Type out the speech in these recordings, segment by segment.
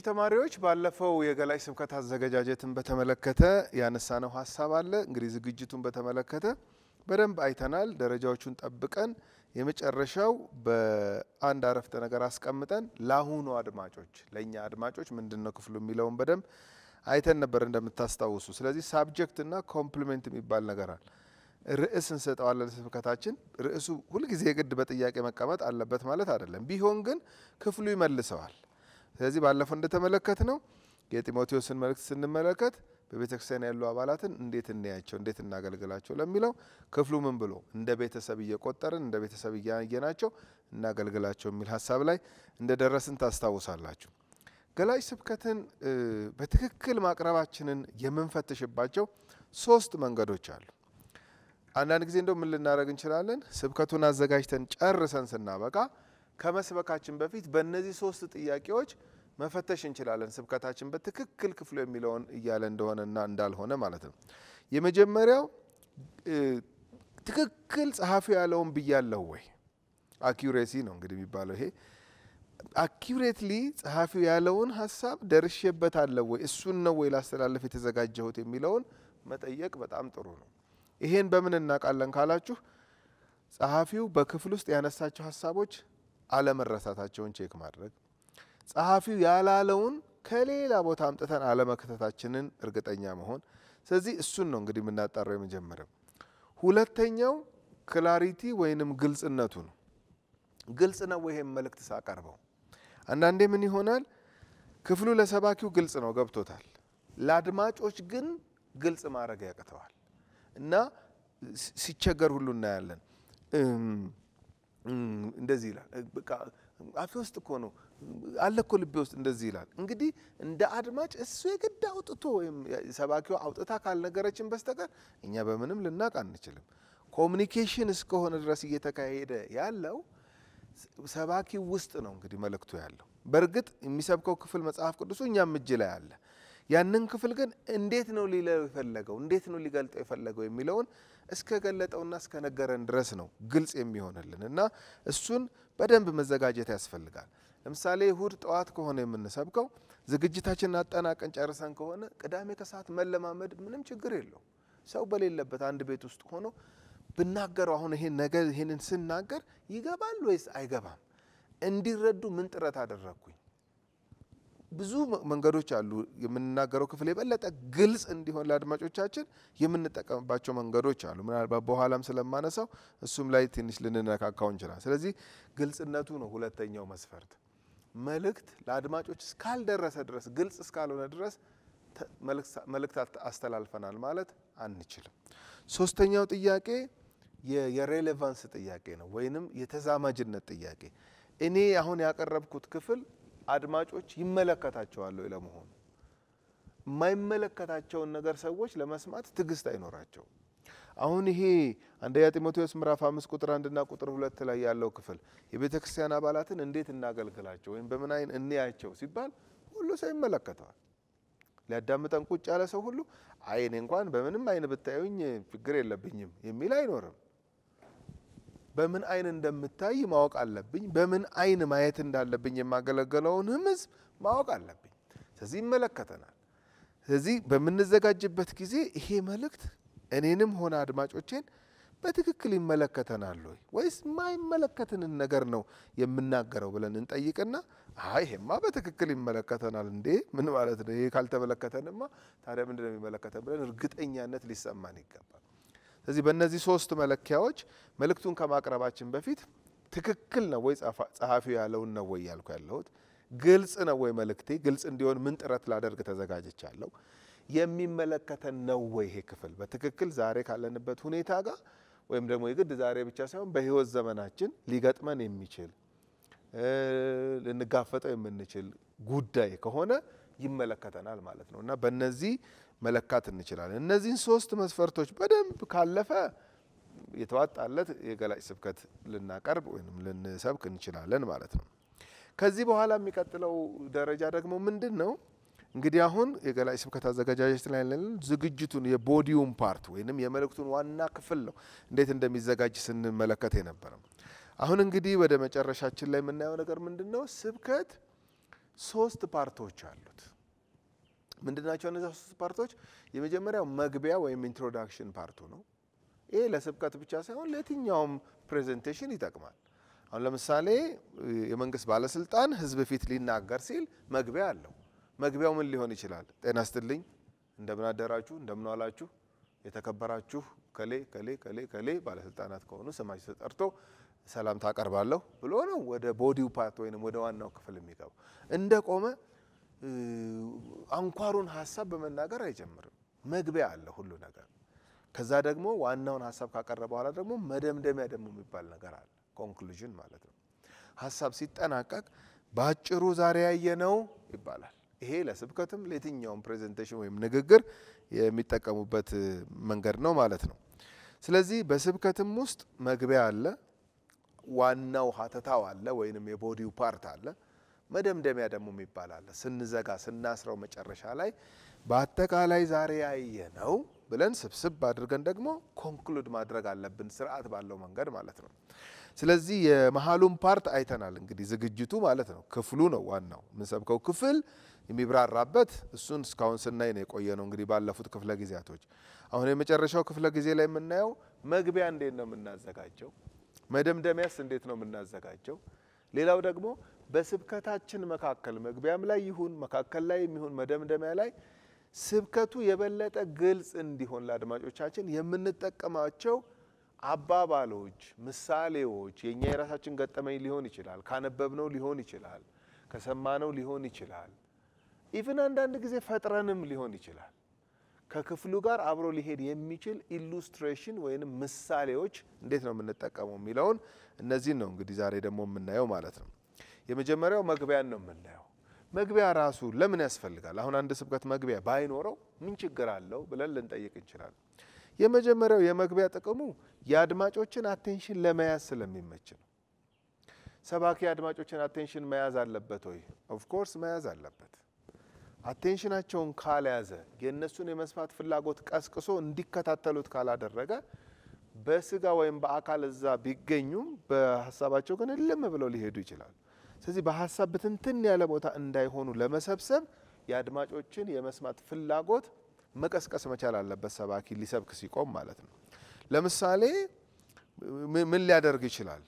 ተማሪዎች ባለፈው የገላጭ ስብከት አዘገጃጀትን በተመለከተ ያነሳነው ሀሳብ አለ። እንግዲህ ዝግጅቱን በተመለከተ በደንብ አይተናል። ደረጃዎቹን ጠብቀን የመጨረሻው በአንድ አረፍተ ነገር አስቀምጠን ለአሁኑ አድማጮች ለእኛ አድማጮች ምንድን ነው ክፍሉ የሚለውን በደንብ አይተን ነበር እንደምታስታውሱ። ስለዚህ ሳብጀክት እና ኮምፕሊሜንት የሚባል ነገር አለ። ርዕስ እንሰጠዋለን ስብከታችን። ርዕሱ ሁልጊዜ የግድ በጥያቄ መቀመጥ አለበት ማለት አይደለም። ቢሆን ግን ክፍሉ ይመልሰዋል። ስለዚህ ባለፈው እንደተመለከት ነው የጢሞቴዎስን መልእክት ስንመለከት በቤተ ክርስቲያን ያሉ አባላትን እንዴት እንያቸው፣ እንዴት እናገልግላቸው ለሚለው ክፍሉ ምን ብሎ እንደ ቤተሰብ እየቆጠርን እንደ ቤተሰብ እያየናቸው እናገልግላቸው የሚል ሀሳብ ላይ እንደደረስን ታስታውሳላችሁ። ገላጭ ስብከትን በትክክል ማቅረባችንን የምንፈትሽባቸው ሶስት መንገዶች አሉ። አንዳንድ ጊዜ እንደው ምን ልናደርግ እንችላለን? ስብከቱን አዘጋጅተን ጨርሰን ስናበቃ ከመስበካችን በፊት በእነዚህ ሶስት ጥያቄዎች መፈተሽ እንችላለን። ስብከታችን በትክክል ክፍሉ የሚለውን እያለ እንደሆነና እንዳልሆነ ማለት ነው። የመጀመሪያው ትክክል ጸሐፊው ያለውን ብያለሁ ወይ? አኪሬሲ ነው እንግዲህ የሚባለው ይሄ አኪሬትሊ ጸሐፊው ያለውን ሀሳብ ደርሼበታለሁ ወይ? እሱን ነው ወይ ላስተላለፍ የተዘጋጀሁት የሚለውን መጠየቅ በጣም ጥሩ ነው። ይሄን በምን እናውቃለን ካላችሁ ጸሐፊው በክፍል ውስጥ ያነሳቸው ሀሳቦች አለመረሳታቸውን ቼክ ማድረግ፣ ጸሐፊው ያላለውን ከሌላ ቦታ አምጥተን አለመክተታችንን እርግጠኛ መሆን። ስለዚህ እሱን ነው እንግዲህ የምናጣራው የመጀመሪያው። ሁለተኛው ክላሪቲ ወይንም ግልጽነቱ ነው። ግልጽ ነው ይሄም መልእክት ሳቀርበው አንዳንዴ ምን ይሆናል ክፍሉ ለሰባኪው ግልጽ ነው ገብቶታል፣ ለአድማጮች ግን ግልጽ ማድረግ ያቅተዋል እና ሲቸገር ሁሉ እናያለን። እንደዚህ ይላል በቃ አፌ ውስጥ እኮ ነው አለ እኮ ልቤ ውስጥ እንደዚህ ይላል። እንግዲህ እንደ አድማጭ እሱ የግድ አውጥቶ ወይም ሰባኪዋ አውጥታ ካልነገረችን በስተቀር እኛ በምንም ልናቅ አንችልም። ኮሚኒኬሽን እስከሆነ ድረስ እየተካሄደ ያለው ሰባኪው ውስጥ ነው እንግዲህ መልእክቱ ያለው። በእርግጥ የሚሰብከው ክፍል መጽሐፍ ቅዱሱ እኛም እጅ ላይ አለ። ያንን ክፍል ግን እንዴት ነው ሊለው የፈለገው እንዴት ነው ሊገልጠው የፈለገው የሚለውን እስከ ገለጠውና እስከ ነገረን ድረስ ነው ግልጽ የሚሆንልን እና እሱን በደንብ መዘጋጀት ያስፈልጋል። ለምሳሌ እሁድ ጠዋት ከሆነ የምንሰብከው ዝግጅታችንን አጠናቀን ጨርሰን ከሆነ ቅዳሜ ከሰዓት መለማመድ ምንም ችግር የለው። ሰው በሌለበት አንድ ቤት ውስጥ ሆኖ ብናገረው አሁን ይሄን ነገር ይሄንን ስናገር ይገባል ወይስ አይገባም? እንዲረዱ ምን ጥረት አደረግኩኝ? ብዙ መንገዶች አሉ። የምንናገረው ክፍል የበለጠ ግልጽ እንዲሆን ለአድማጮቻችን የምንጠቀምባቸው መንገዶች አሉ። ምናልባት በኋላም ስለማነሳው እሱም ላይ ትንሽ ልንነካካው እንችላል። ስለዚህ ግልጽነቱ ነው ሁለተኛው መስፈርት። መልእክት ለአድማጮች እስካልደረሰ ድረስ ግልጽ እስካልሆነ ድረስ መልእክት አስተላልፈናል ማለት አንችልም። ሶስተኛው ጥያቄ የሬሌቫንስ ጥያቄ ነው፣ ወይንም የተዛማጅነት ጥያቄ። እኔ አሁን ያቀረብኩት ክፍል አድማጮች ይመለከታቸዋል ወይ? ለመሆኑ የማይመለከታቸውን ነገር ሰዎች ለመስማት ትዕግስት አይኖራቸው። አሁን ይሄ አንደኛ ጢሞቴዎስ ምዕራፍ አምስት ቁጥር አንድና ቁጥር ሁለት ላይ ያለው ክፍል የቤተ ክርስቲያን አባላትን እንዴት እናገልግላቸው ወይም በምን አይን እንያቸው ሲባል ሁሉ ሰው ይመለከተዋል። ሊያዳምጠን ቁጭ ያለ ሰው ሁሉ አይ እኔ እንኳን በምንም አይን ብታዩኝ ችግር የለብኝም የሚል አይኖርም። በምን አይን እንደምታይ ማወቅ አለብኝ። በምን አይን ማየት እንዳለብኝ የማገለገለውንም ሕዝብ ማወቅ አለብኝ። ስለዚህ ይመለከተናል። ስለዚህ በምንዘጋጅበት ጊዜ ይሄ መልእክት እኔንም ሆነ አድማጮቼን በትክክል ይመለከተናል ወይ ወይስ የማይመለከትንን ነገር ነው የምናገረው ብለን እንጠይቅና አይ ይሄማ በትክክል ይመለከተናል እንዴ ምን ማለት ነው? ይሄ ካልተመለከተንማ ታዲያ ምንድን ነው የሚመለከተን ብለን እርግጠኛነት ሊሰማን ይገባል። ስለዚህ በእነዚህ ሶስት መለኪያዎች መልእክቱን ከማቅረባችን በፊት ትክክል ነው ወይ ጸሐፊው ያለውን ነው ወይ ያልኩ ያለሁት፣ ግልጽ ነው ወይ መልእክቴ፣ ግልጽ እንዲሆን ምን ጥረት ላደርግ ተዘጋጅቻለሁ፣ የሚመለከተን ነው ወይ ይሄ ክፍል በትክክል ዛሬ ካለንበት ሁኔታ ጋር ወይም ደግሞ የግድ ዛሬ ብቻ ሳይሆን በሕይወት ዘመናችን ሊገጥመን የሚችል ልንጋፈጠው የምንችል ጉዳይ ከሆነ ይመለከተናል ማለት ነው እና በእነዚህ መለካት እንችላለን። እነዚህን ሶስት መስፈርቶች በደንብ ካለፈ የተዋጣለት የገላጭ ስብከት ልናቀርብ ወይም ልንሰብክ እንችላለን ማለት ነው። ከዚህ በኋላ የሚቀጥለው ደረጃ ደግሞ ምንድን ነው? እንግዲህ አሁን የገላጭ ስብከት አዘገጃጀት ላይ ያለን ዝግጅቱን የቦዲውን ፓርት ወይንም የመልእክቱን ዋና ክፍል ነው እንዴት እንደሚዘጋጅ ስንመለከት የነበረው። አሁን እንግዲህ ወደ መጨረሻችን ላይ የምናየው ነገር ምንድን ነው? ስብከት ሶስት ፓርቶች አሉት። ምንድናቸው እነዚያ ሶስት ፓርቶች? የመጀመሪያው መግቢያ ወይም ኢንትሮዳክሽን ፓርቱ ነው። ይሄ ለስብከት ብቻ ሳይሆን ለየትኛውም ፕሬዘንቴሽን ይጠቅማል። አሁን ለምሳሌ የመንግስት ባለስልጣን ህዝብ ፊት ሊናገር ሲል መግቢያ አለው። መግቢያው ምን ሊሆን ይችላል? ጤና ይስጥልኝ፣ እንደምን አደራችሁ፣ እንደምን ዋላችሁ፣ የተከበራችሁ ከሌ ከሌ ከሌ ከሌ ባለስልጣናት ከሆኑ ስማቸው ተጠርቶ ሰላምታ አቀርባለሁ ብሎ ነው ወደ ቦዲው ፓርት ወይም ወደ ዋናው ክፍል የሚገባው። እንደ ቆመ አንኳሩን ሀሳብ በመናገር አይጀምርም። መግቢያ አለ ሁሉ ነገር። ከዛ ደግሞ ዋናውን ሀሳብ ካቀረበ በኋላ ደግሞ መደምደሚያ ደግሞ የሚባል ነገር አለ። ኮንክሉዥን ማለት ነው። ሀሳብ ሲጠናቀቅ በአጭሩ ዛሬ ያየነው ይባላል። ይሄ ለስብከትም ለየትኛውም ፕሬዘንቴሽን ወይም ንግግር የሚጠቀሙበት መንገድ ነው ማለት ነው። ስለዚህ በስብከትም ውስጥ መግቢያ አለ፣ ዋናው ሀተታው አለ ወይንም የቦዲው ፓርት አለ፣ መደምደሚያ ደግሞ የሚባል አለ። ስንዘጋ ስናስረው መጨረሻ ላይ በአጠቃላይ ዛሬ ያየነው ብለን ስብስብ አድርገን ደግሞ ኮንክሉድ ማድረግ አለብን፣ ስርዓት ባለው መንገድ ማለት ነው። ስለዚህ የመሀሉን ፓርት አይተናል። እንግዲህ ዝግጅቱ ማለት ነው ክፍሉ ነው ዋናው የምንሰብከው ክፍል የሚብራራበት እሱን እስካሁን ስናይ ነው የቆየ ነው። እንግዲህ ባለፉት ክፍለ ጊዜያቶች አሁን የመጨረሻው ክፍለ ጊዜ ላይ የምናየው መግቢያ እንዴት ነው የምናዘጋጀው፣ መደምደሚያስ እንዴት ነው የምናዘጋጀው። ሌላው ደግሞ በስብከታችን መካከል መግቢያም ላይ ይሁን መካከል ላይ የሚሆን መደምደሚያ ላይ ስብከቱ የበለጠ ግልጽ እንዲሆን ለአድማጮቻችን የምንጠቀማቸው አባባሎች፣ ምሳሌዎች የእኛ የራሳችን ገጠመኝ ሊሆን ይችላል፣ ካነበብነው ሊሆን ይችላል፣ ከሰማነው ሊሆን ይችላል፣ ኢቭን አንዳንድ ጊዜ ፈጥረንም ሊሆን ይችላል። ከክፍሉ ጋር አብሮ ሊሄድ የሚችል ኢሉስትሬሽን ወይም ምሳሌዎች እንዴት ነው የምንጠቀመው የሚለውን እነዚህን ነው እንግዲህ ዛሬ ደግሞ የምናየው ማለት ነው። የመጀመሪያው መግቢያን ነው የምናየው። መግቢያ ራሱ ለምን ያስፈልጋል? አሁን አንድ ስብከት መግቢያ ባይኖረው ምን ችግር አለው ብለን ልንጠይቅ እንችላለን። የመጀመሪያው የመግቢያ ጥቅሙ የአድማጮችን አቴንሽን ለመያዝ ስለሚመች ነው። ሰባኪ የአድማጮችን አቴንሽን መያዝ አለበት ወይ? ኦፍኮርስ መያዝ አለበት። አቴንሽናቸውን ካልያዘ የእነሱን የመስማት ፍላጎት ቀስቅሶ እንዲከታተሉት ካላደረገ በስጋ ወይም በአካል እዛ ቢገኙም በሀሳባቸው ግን እልም ብለው ሊሄዱ ይችላሉ። ስለዚህ በሀሳብ ብትንትን ያለ ቦታ እንዳይሆኑ ለመሰብሰብ የአድማጮችን የመስማት ፍላጎት መቀስቀስ መቻል አለበት። ሰባኪ ሊሰብክ ሲቆም ማለት ነው። ለምሳሌ ምን ሊያደርግ ይችላል?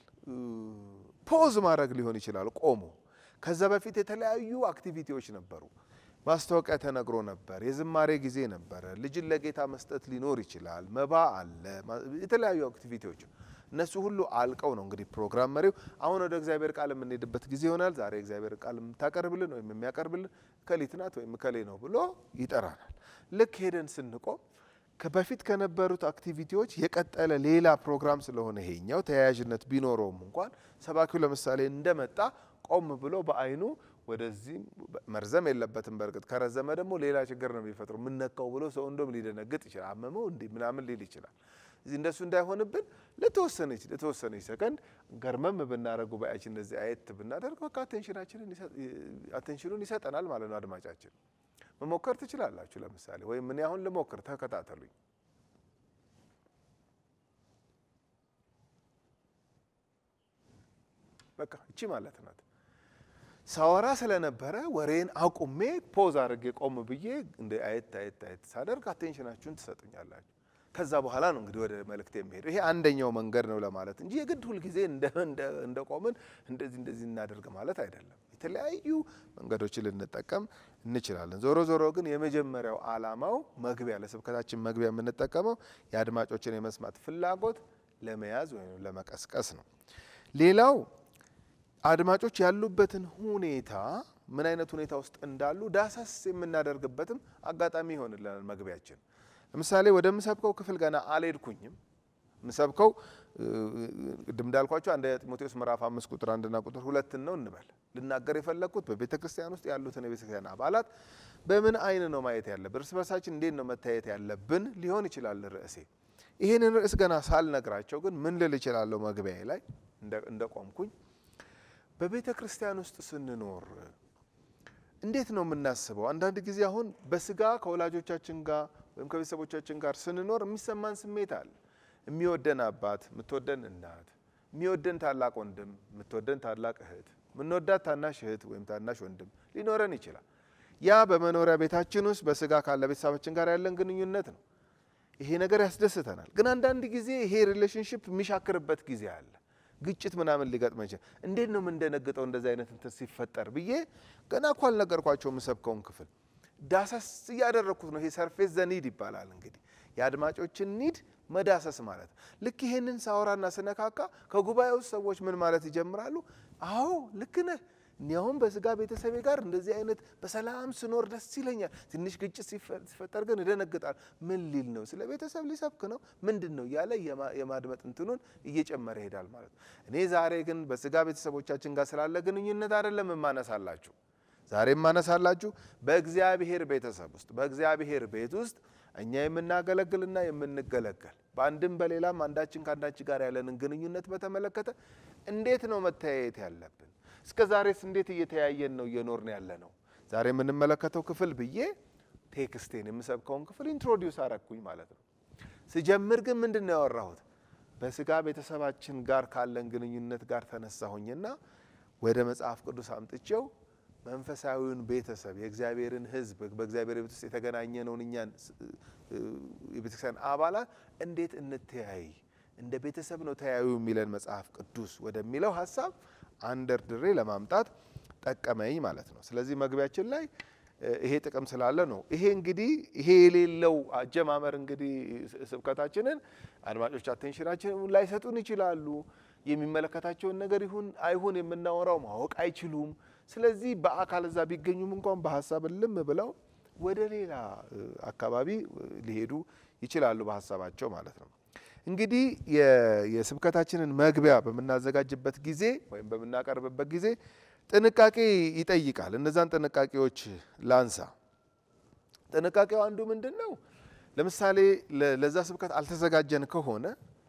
ፖዝ ማድረግ ሊሆን ይችላል ቆሞ። ከዛ በፊት የተለያዩ አክቲቪቲዎች ነበሩ። ማስታወቂያ ተነግሮ ነበር። የዝማሬ ጊዜ ነበረ። ልጅን ለጌታ መስጠት ሊኖር ይችላል። መባ አለ። የተለያዩ አክቲቪቲዎች እነሱ ሁሉ አልቀው ነው እንግዲህ ፕሮግራም መሪው አሁን ወደ እግዚአብሔር ቃል የምንሄድበት ጊዜ ይሆናል። ዛሬ እግዚአብሔር ቃል የምታቀርብልን ወይም የሚያቀርብልን እከሊት ናት ወይም እከሌ ነው ብሎ ይጠራናል። ልክ ሄደን ስንቆም በፊት ከነበሩት አክቲቪቲዎች የቀጠለ ሌላ ፕሮግራም ስለሆነ ይሄኛው ተያያዥነት ቢኖረውም እንኳን ሰባኪው ለምሳሌ እንደመጣ ቆም ብሎ በአይኑ ወደዚህ መርዘም የለበትም። በእርግጥ ከረዘመ ደግሞ ሌላ ችግር ነው የሚፈጥረው። ምነካው ብሎ ሰው እንደም ሊደነግጥ ይችላል። አመመው እንዲህ ምናምን ሊል ይችላል። እዚህ እንደሱ እንዳይሆንብን ለተወሰነች ለተወሰነች ሰከንድ ገርመም ብናደረጉ ጉባኤያችን እንደዚህ አየት ብናደርግ በቃ አቴንሽኑን ይሰጠናል ማለት ነው። አድማጫችን መሞከር ትችላላችሁ። ለምሳሌ ወይም እኔ አሁን ልሞክር፣ ተከታተሉኝ። በቃ እቺ ማለት ናት። ሳወራ ስለነበረ ወሬን አቁሜ ፖዝ አድርጌ ቆም ብዬ እንደ አየት አየት አየት ሳደርግ አቴንሽናችሁን ትሰጡኛላችሁ። ከዛ በኋላ ነው እንግዲህ ወደ መልእክት የሚሄዱ። ይሄ አንደኛው መንገድ ነው ለማለት እንጂ የግድ ሁልጊዜ እንደ ቆምን እንደዚህ እንደዚህ እናደርግ ማለት አይደለም። የተለያዩ መንገዶችን ልንጠቀም እንችላለን። ዞሮ ዞሮ ግን የመጀመሪያው ዓላማው መግቢያ ለስብከታችን መግቢያ የምንጠቀመው የአድማጮችን የመስማት ፍላጎት ለመያዝ ወይም ለመቀስቀስ ነው። ሌላው አድማጮች ያሉበትን ሁኔታ ምን አይነት ሁኔታ ውስጥ እንዳሉ ዳሰስ የምናደርግበትም አጋጣሚ ይሆንልናል መግቢያችን። ለምሳሌ ወደምሰብከው ክፍል ገና አልሄድኩኝም። ምሰብከው ቅድም እንዳልኳቸው አንድ ጢሞቴዎስ ምዕራፍ አምስት ቁጥር አንድና ቁጥር ሁለትን ነው እንበል። ልናገር የፈለግኩት በቤተ ክርስቲያን ውስጥ ያሉትን የቤተ ክርስቲያን አባላት በምን አይን ነው ማየት ያለብን፣ እርስ በርሳችን እንዴት ነው መታየት ያለብን ሊሆን ይችላል ርዕሴ። ይህንን ርዕስ ገና ሳልነግራቸው ግን ምን ልል እችላለሁ መግቢያዬ ላይ እንደቆምኩኝ በቤተ ክርስቲያን ውስጥ ስንኖር እንዴት ነው የምናስበው? አንዳንድ ጊዜ አሁን በስጋ ከወላጆቻችን ጋር ወይም ከቤተሰቦቻችን ጋር ስንኖር የሚሰማን ስሜት አለ። የሚወደን አባት፣ የምትወደን እናት፣ የሚወደን ታላቅ ወንድም፣ የምትወደን ታላቅ እህት፣ የምንወዳት ታናሽ እህት ወይም ታናሽ ወንድም ሊኖረን ይችላል። ያ በመኖሪያ ቤታችን ውስጥ በስጋ ካለ ቤተሰባችን ጋር ያለን ግንኙነት ነው። ይሄ ነገር ያስደስተናል። ግን አንዳንድ ጊዜ ይሄ ሪሌሽንሽፕ የሚሻክርበት ጊዜ አለ። ግጭት ምናምን ሊገጥመ ይችላል። እንዴት ነው የምንደነግጠው እንደዚህ አይነት እንትን ሲፈጠር ብዬ ገና እኮ አልነገርኳቸው የምሰብከውን ክፍል ዳሰስ እያደረግኩት ነው። ይሄ ሰርፌስ ዘኒድ ይባላል እንግዲህ የአድማጮችን ኒድ መዳሰስ ማለት ልክ ይሄንን ሳወራና ስነካካ ከጉባኤ ውስጥ ሰዎች ምን ማለት ይጀምራሉ? አዎ ልክ ነህ። እኒያውም በስጋ ቤተሰቤ ጋር እንደዚህ አይነት በሰላም ስኖር ደስ ይለኛል። ትንሽ ግጭት ሲፈጠር ግን እደነግጣል። ምን ሊል ነው? ስለ ቤተሰብ ሊሰብክ ነው? ምንድን ነው እያለ የማድመጥ እንትኑን እየጨመረ ይሄዳል ማለት ነው። እኔ ዛሬ ግን በስጋ ቤተሰቦቻችን ጋር ስላለ ግንኙነት አይደለም የማነሳላችሁ ዛሬ የማነሳላችሁ በእግዚአብሔር ቤተሰብ ውስጥ በእግዚአብሔር ቤት ውስጥ እኛ የምናገለግልና የምንገለገል በአንድም በሌላም አንዳችን ከአንዳችን ጋር ያለንን ግንኙነት በተመለከተ እንዴት ነው መተያየት ያለብን? እስከ ዛሬስ እንዴት እየተያየን ነው እየኖርን ያለ ነው? ዛሬ የምንመለከተው ክፍል ብዬ ቴክስቴን የምሰብከውን ክፍል ኢንትሮዲውስ አረግኩኝ ማለት ነው። ስጀምር ግን ምንድን ነው ያወራሁት? በስጋ ቤተሰባችን ጋር ካለን ግንኙነት ጋር ተነሳሁኝና ወደ መጽሐፍ ቅዱስ አምጥቼው መንፈሳዊውን ቤተሰብ የእግዚአብሔርን ሕዝብ በእግዚአብሔር ቤት ውስጥ የተገናኘነውን እኛን የቤተክርስቲያን አባላት እንዴት እንተያይ፣ እንደ ቤተሰብ ነው ተያዩ የሚለን መጽሐፍ ቅዱስ ወደሚለው ሀሳብ አንደርድሬ ለማምጣት ጠቀመኝ ማለት ነው። ስለዚህ መግቢያችን ላይ ይሄ ጥቅም ስላለ ነው። ይሄ እንግዲህ ይሄ የሌለው አጀማመር እንግዲህ ስብከታችንን አድማጮች አቴንሽናችን ላይሰጡን ይችላሉ። የሚመለከታቸውን ነገር ይሁን አይሁን የምናወራው ማወቅ አይችሉም። ስለዚህ በአካል እዛ ቢገኙም እንኳን በሀሳብ እልም ብለው ወደ ሌላ አካባቢ ሊሄዱ ይችላሉ በሀሳባቸው ማለት ነው። እንግዲህ የስብከታችንን መግቢያ በምናዘጋጅበት ጊዜ ወይም በምናቀርብበት ጊዜ ጥንቃቄ ይጠይቃል። እነዛን ጥንቃቄዎች ላንሳ። ጥንቃቄው አንዱ ምንድን ነው? ለምሳሌ ለዛ ስብከት አልተዘጋጀን ከሆነ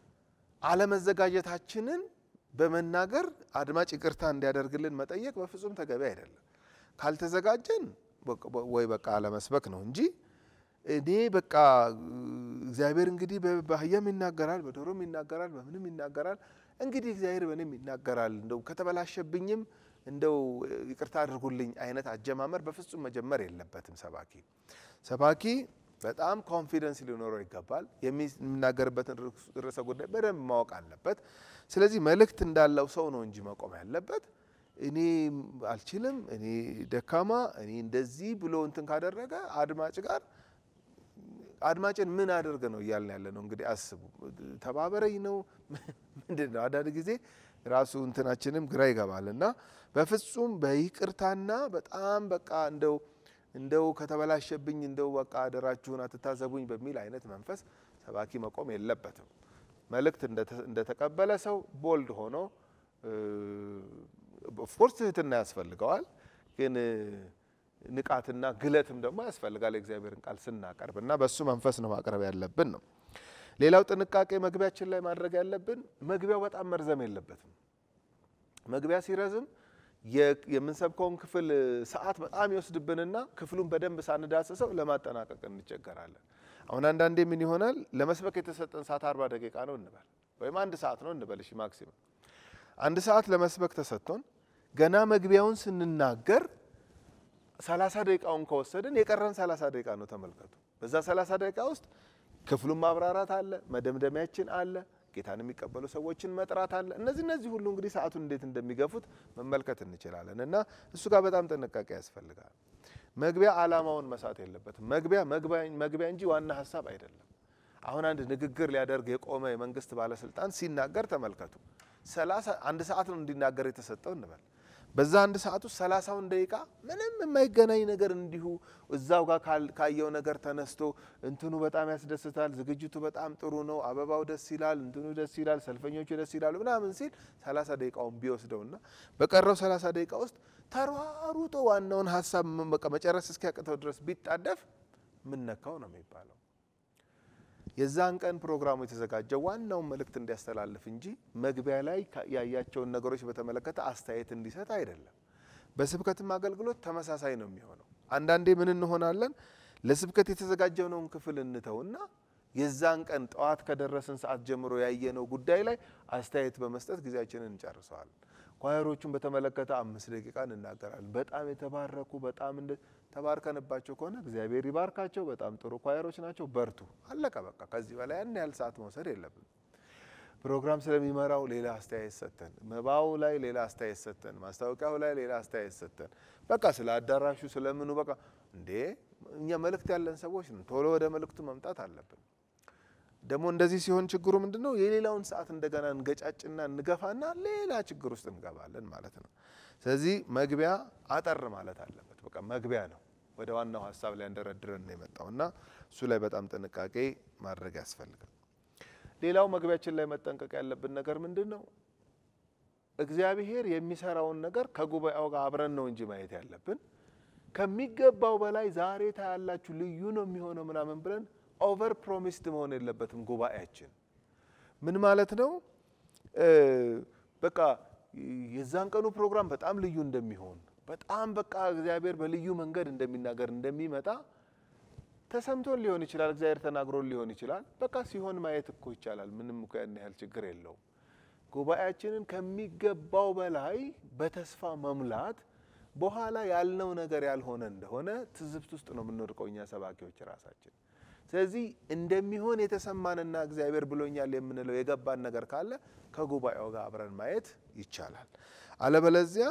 አለመዘጋጀታችንን በመናገር አድማጭ ይቅርታ እንዲያደርግልን መጠየቅ በፍጹም ተገቢ አይደለም። ካልተዘጋጀን ወይ በቃ አለመስበክ ነው እንጂ እኔ በቃ እግዚአብሔር እንግዲህ በአህያም ይናገራል፣ በዶሮም ይናገራል፣ በምንም ይናገራል። እንግዲህ እግዚአብሔር በእኔም ይናገራል፣ እንደው ከተበላሸብኝም እንደው ይቅርታ አድርጉልኝ አይነት አጀማመር በፍጹም መጀመር የለበትም። ሰባኪ ሰባኪ በጣም ኮንፊደንስ ሊኖረው ይገባል። የሚናገርበትን ርዕሰ ጉዳይ በደንብ ማወቅ አለበት። ስለዚህ መልእክት እንዳለው ሰው ነው እንጂ መቆም ያለበት እኔ አልችልም፣ እኔ ደካማ፣ እኔ እንደዚህ ብሎ እንትን ካደረገ አድማጭ ጋር አድማጭን ምን አድርግ ነው እያልን ያለ ነው። እንግዲህ አስቡ፣ ተባበረኝ ነው ምንድን ነው? አንዳንድ ጊዜ ራሱ እንትናችንም ግራ ይገባል እና በፍጹም በይቅርታና በጣም በቃ እንደው እንደው ከተበላሸብኝ እንደው በቃ አደራችሁን አትታዘቡኝ በሚል አይነት መንፈስ ሰባኪ መቆም የለበትም። መልእክት እንደተቀበለ ሰው ቦልድ ሆኖ ኦፍኮርስ ትህትና ያስፈልገዋል፣ ግን ንቃትና ግለትም ደግሞ ያስፈልጋል። የእግዚአብሔርን ቃል ስናቀርብ እና በእሱ መንፈስ ነው ማቅረብ ያለብን ነው። ሌላው ጥንቃቄ መግቢያችን ላይ ማድረግ ያለብን መግቢያው በጣም መርዘም የለበትም። መግቢያ ሲረዝም የምንሰብከውን ክፍል ሰዓት በጣም ይወስድብንና ክፍሉን በደንብ ሳንዳስሰው ለማጠናቀቅ እንቸገራለን። አሁን አንዳንዴ ምን ይሆናል ለመስበክ የተሰጠን ሰዓት አርባ ደቂቃ ነው እንበል ወይም አንድ ሰዓት ነው እንበል። እሺ ማክሲመም አንድ ሰዓት ለመስበክ ተሰጥቶን ገና መግቢያውን ስንናገር ሰላሳ ደቂቃውን ከወሰድን የቀረን ሰላሳ ደቂቃ ነው። ተመልከቱ። በዛ ሰላሳ ደቂቃ ውስጥ ክፍሉን ማብራራት አለ፣ መደምደሚያችን አለ፣ ጌታን የሚቀበሉ ሰዎችን መጥራት አለ። እነዚህ እነዚህ ሁሉ እንግዲህ ሰዓቱን እንዴት እንደሚገፉት መመልከት እንችላለን እና እሱ ጋር በጣም ጥንቃቄ ያስፈልጋል። መግቢያ ዓላማውን መሳት የለበትም። መግቢያ መግቢያ እንጂ ዋና ሀሳብ አይደለም። አሁን አንድ ንግግር ሊያደርግ የቆመ የመንግስት ባለስልጣን ሲናገር ተመልከቱ። ሰላሳ አንድ ሰዓት ነው እንዲናገር የተሰጠው እንበል በዛ አንድ ሰዓት ውስጥ ሰላሳውን ደቂቃ ምንም የማይገናኝ ነገር እንዲሁ እዛው ጋር ካየው ነገር ተነስቶ እንትኑ በጣም ያስደስታል፣ ዝግጅቱ በጣም ጥሩ ነው፣ አበባው ደስ ይላል፣ እንትኑ ደስ ይላል፣ ሰልፈኞቹ ደስ ይላሉ ምናምን ሲል ሰላሳ ደቂቃውን ቢወስደውና በቀረው ሰላሳ ደቂቃ ውስጥ ተሯሩጦ ዋናውን ሀሳብ በቃ መጨረስ እስኪያቅተው ድረስ ቢጣደፍ ምን ነካው ነው የሚባለው። የዛን ቀን ፕሮግራሙ የተዘጋጀው ዋናውን መልእክት እንዲያስተላልፍ እንጂ መግቢያ ላይ ያያቸውን ነገሮች በተመለከተ አስተያየት እንዲሰጥ አይደለም። በስብከትም አገልግሎት ተመሳሳይ ነው የሚሆነው። አንዳንዴ ምን እንሆናለን፣ ለስብከት የተዘጋጀነውን ክፍል እንተውና የዛን ቀን ጠዋት ከደረስን ሰዓት ጀምሮ ያየነው ጉዳይ ላይ አስተያየት በመስጠት ጊዜያችንን እንጨርሰዋለን። ኳየሮቹን በተመለከተ አምስት ደቂቃ እንናገራለን። በጣም የተባረኩ በጣም እንደ ተባርከንባቸው ከሆነ እግዚአብሔር ይባርካቸው። በጣም ጥሩ ኳየሮች ናቸው፣ በርቱ። አለቀ በቃ። ከዚህ በላይ ያን ያህል ሰዓት መውሰድ የለብን። ፕሮግራም ስለሚመራው ሌላ አስተያየት ሰጥተን፣ መባው ላይ ሌላ አስተያየት ሰጥተን፣ ማስታወቂያው ላይ ሌላ አስተያየት ሰጥተን፣ በቃ ስለ አዳራሹ ስለምኑ በቃ እንዴ እኛ መልእክት ያለን ሰዎች ነን። ቶሎ ወደ መልእክቱ መምጣት አለብን። ደግሞ እንደዚህ ሲሆን ችግሩ ምንድን ነው? የሌላውን ሰዓት እንደገና እንገጫጭና እንገፋና ሌላ ችግር ውስጥ እንገባለን ማለት ነው። ስለዚህ መግቢያ አጠር ማለት አለበት። በቃ መግቢያ ነው ወደ ዋናው ሀሳብ ላይ እንደረድረን ነው የመጣው እና እሱ ላይ በጣም ጥንቃቄ ማድረግ ያስፈልጋል። ሌላው መግቢያችን ላይ መጠንቀቅ ያለብን ነገር ምንድን ነው? እግዚአብሔር የሚሰራውን ነገር ከጉባኤው ጋር አብረን ነው እንጂ ማየት ያለብን ከሚገባው በላይ ዛሬ ታያላችሁ ልዩ ነው የሚሆነው ምናምን ብለን ኦቨር ፕሮሚስድ መሆን የለበትም። ጉባኤያችን ምን ማለት ነው? በቃ የዛን ቀኑ ፕሮግራም በጣም ልዩ እንደሚሆን በጣም በቃ እግዚአብሔር በልዩ መንገድ እንደሚናገር እንደሚመጣ ተሰምቶን ሊሆን ይችላል። እግዚአብሔር ተናግሮን ሊሆን ይችላል። በቃ ሲሆን ማየት እኮ ይቻላል። ምንም እኮ ያን ያህል ችግር የለውም። ጉባኤያችንን ከሚገባው በላይ በተስፋ መሙላት በኋላ ያልነው ነገር ያልሆነ እንደሆነ ትዝብት ውስጥ ነው የምንወድቀው እኛ ሰባኪዎች ራሳችን። ስለዚህ እንደሚሆን የተሰማንና እግዚአብሔር ብሎኛል የምንለው የገባን ነገር ካለ ከጉባኤው ጋር አብረን ማየት ይቻላል። አለበለዚያ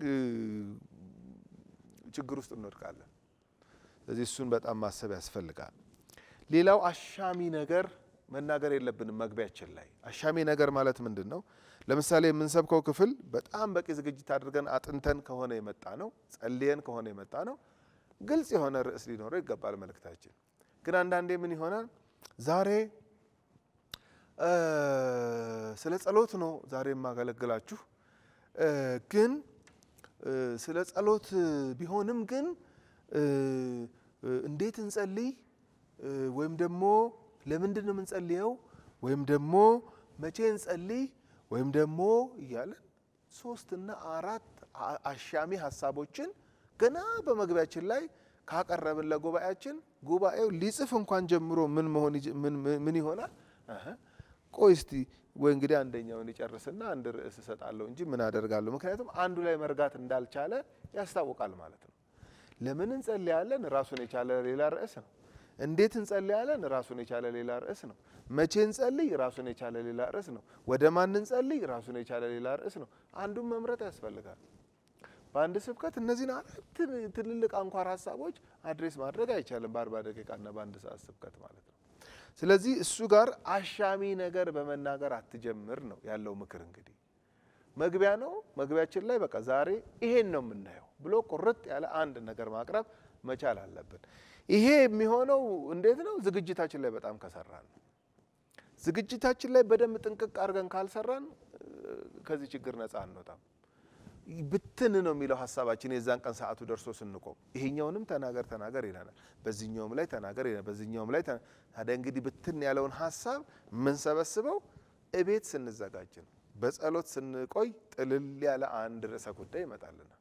ችግር ውስጥ እንወድቃለን። ስለዚህ እሱን በጣም ማሰብ ያስፈልጋል። ሌላው አሻሚ ነገር መናገር የለብንም መግቢያችን ላይ። አሻሚ ነገር ማለት ምንድን ነው? ለምሳሌ የምንሰብከው ክፍል በጣም በቂ ዝግጅት አድርገን አጥንተን ከሆነ የመጣ ነው፣ ጸልየን ከሆነ የመጣ ነው፣ ግልጽ የሆነ ርዕስ ሊኖረው ይገባል መልእክታችን። ግን አንዳንዴ ምን ይሆናል? ዛሬ ስለ ጸሎት ነው ዛሬ የማገለግላችሁ ግን ስለ ጸሎት ቢሆንም ግን እንዴት እንጸልይ ወይም ደግሞ ለምንድን ነው የምንጸልየው ወይም ደግሞ መቼ እንጸልይ ወይም ደግሞ እያለን ሶስትና አራት አሻሚ ሀሳቦችን ገና በመግቢያችን ላይ ካቀረብን ለጉባኤያችን ጉባኤው ሊጽፍ እንኳን ጀምሮ ምን መሆን ምን ይሆናል? ቆይ እስቲ ወይ እንግዲህ አንደኛውን ይጨርስና አንድ ርዕስ እሰጣለሁ እንጂ ምን አደርጋለሁ? ምክንያቱም አንዱ ላይ መርጋት እንዳልቻለ ያስታውቃል ማለት ነው። ለምን እንጸልያለን? ራሱን የቻለ ሌላ ርዕስ ነው። እንዴት እንጸልያለን? ራሱን የቻለ ሌላ ርዕስ ነው። መቼ እንጸልይ? ራሱን የቻለ ሌላ ርዕስ ነው። ወደ ማን እንጸልይ? ራሱን የቻለ ሌላ ርዕስ ነው። አንዱን መምረጥ ያስፈልጋል። በአንድ ስብከት እነዚህን አራት ትልልቅ አንኳር ሀሳቦች አድሬስ ማድረግ አይቻልም፣ በአርባ ደቂቃና በአንድ ሰዓት ስብከት ማለት ነው። ስለዚህ እሱ ጋር አሻሚ ነገር በመናገር አትጀምር ነው ያለው ምክር። እንግዲህ መግቢያ ነው። መግቢያችን ላይ በቃ ዛሬ ይሄን ነው የምናየው ብሎ ቁርጥ ያለ አንድ ነገር ማቅረብ መቻል አለብን። ይሄ የሚሆነው እንዴት ነው? ዝግጅታችን ላይ በጣም ከሰራን ነው። ዝግጅታችን ላይ በደንብ ጥንቅቅ አድርገን ካልሰራን ከዚህ ችግር ነፃ አንወጣም። ብትን ነው የሚለው ሀሳባችን የዛን ቀን ሰዓቱ ደርሶ ስንቆም ይሄኛውንም ተናገር ተናገር ይለናል፣ በዚህኛውም ላይ ተናገር ይለናል፣ በዚህኛውም ላይ ታዲያ እንግዲህ ብትን ያለውን ሀሳብ የምንሰበስበው እቤት ስንዘጋጅ ነው። በጸሎት ስንቆይ ጥልል ያለ አንድ ርዕሰ ጉዳይ ይመጣልናል።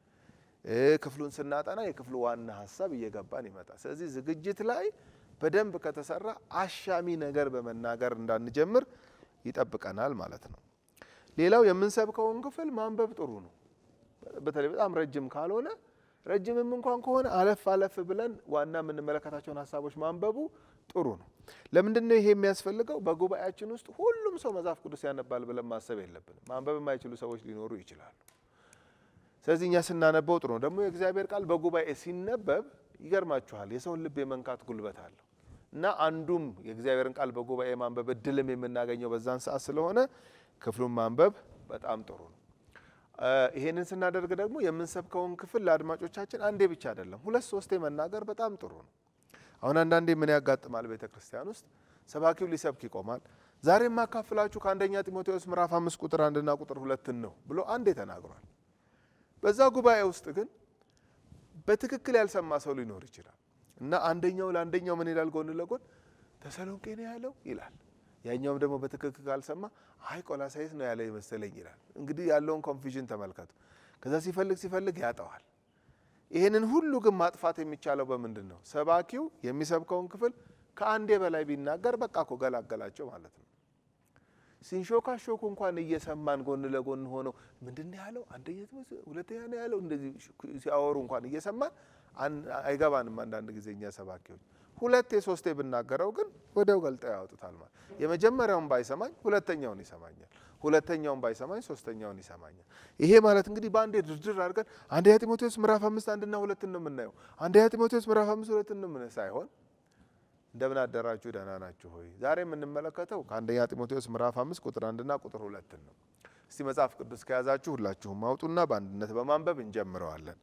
ክፍሉን ስናጠና የክፍሉ ዋና ሀሳብ እየገባን ይመጣል። ስለዚህ ዝግጅት ላይ በደንብ ከተሰራ አሻሚ ነገር በመናገር እንዳንጀምር ይጠብቀናል ማለት ነው። ሌላው የምንሰብከውን ክፍል ማንበብ ጥሩ ነው። በተለይ በጣም ረጅም ካልሆነ ረጅምም እንኳን ከሆነ አለፍ አለፍ ብለን ዋና የምንመለከታቸውን ሀሳቦች ማንበቡ ጥሩ ነው። ለምንድን ነው ይሄ የሚያስፈልገው? በጉባኤያችን ውስጥ ሁሉም ሰው መጽሐፍ ቅዱስ ያነባል ብለን ማሰብ የለብንም። ማንበብ የማይችሉ ሰዎች ሊኖሩ ይችላሉ። ስለዚህ እኛ ስናነበው ጥሩ ነው። ደግሞ የእግዚአብሔር ቃል በጉባኤ ሲነበብ ይገርማችኋል፣ የሰውን ልብ የመንካት ጉልበት አለው እና አንዱም የእግዚአብሔርን ቃል በጉባኤ ማንበብ እድልም የምናገኘው በዛን ሰዓት ስለሆነ ክፍሉን ማንበብ በጣም ጥሩ ነው። ይሄንን ስናደርግ ደግሞ የምንሰብከውን ክፍል ለአድማጮቻችን አንዴ ብቻ አይደለም ሁለት ሶስቴ መናገር በጣም ጥሩ ነው። አሁን አንዳንዴ ምን ያጋጥማል? ቤተ ክርስቲያን ውስጥ ሰባኪው ሊሰብክ ይቆማል። ዛሬ የማካፍላችሁ ከአንደኛ ጢሞቴዎስ ምዕራፍ አምስት ቁጥር አንድና ቁጥር ሁለትን ነው ብሎ አንዴ ተናግሯል። በዛ ጉባኤ ውስጥ ግን በትክክል ያልሰማ ሰው ሊኖር ይችላል እና አንደኛው ለአንደኛው ምን ይላል? ጎን ለጎን ተሰሎንቄ ነው ያለው ይላል። ያኛውም ደግሞ በትክክል ካልሰማ አይ ቆላሳይስ ነው ያለ ይመስለኝ ይላል። እንግዲህ ያለውን ኮንፊዥን ተመልከቱ። ከዛ ሲፈልግ ሲፈልግ ያጠዋል። ይህንን ሁሉ ግን ማጥፋት የሚቻለው በምንድን ነው? ሰባኪው የሚሰብከውን ክፍል ከአንዴ በላይ ቢናገር በቃ እኮ ገላገላቸው ማለት ነው። ሲንሾካሾኩ እንኳን እየሰማን ጎን ለጎን ሆነው ምንድን ነው ያለው አንደኛ ጢሞቴዎስ ሁለተኛ ነው ያለው እንደዚህ ሲያወሩ እንኳን እየሰማን አይገባንም። አንዳንድ ጊዜ እኛ ሰባኪዎች ሁለቴ ሶስቴ ብናገረው ግን ወዲያው ገልጠው ያወጡታል። ማለት የመጀመሪያውን ባይሰማኝ ሁለተኛውን ይሰማኛል፣ ሁለተኛውን ባይሰማኝ ሶስተኛውን ይሰማኛል። ይሄ ማለት እንግዲህ በአንዴ ድርድር አድርገን አንደኛ ጢሞቴዎስ ምዕራፍ አምስት አንድና ሁለትን ነው የምናየው። አንደኛ ጢሞቴዎስ ምዕራፍ አምስት ሁለትን ነው የምናየው ሳይሆን እንደምን አደራችሁ ደህና ናችሁ ሆይ። ዛሬ የምንመለከተው ከአንደኛ ጢሞቴዎስ ምዕራፍ አምስት ቁጥር አንድና ቁጥር ሁለትን ነው። እስቲ መጽሐፍ ቅዱስ ከያዛችሁ ሁላችሁም አውጡና በአንድነት በማንበብ እንጀምረዋለን።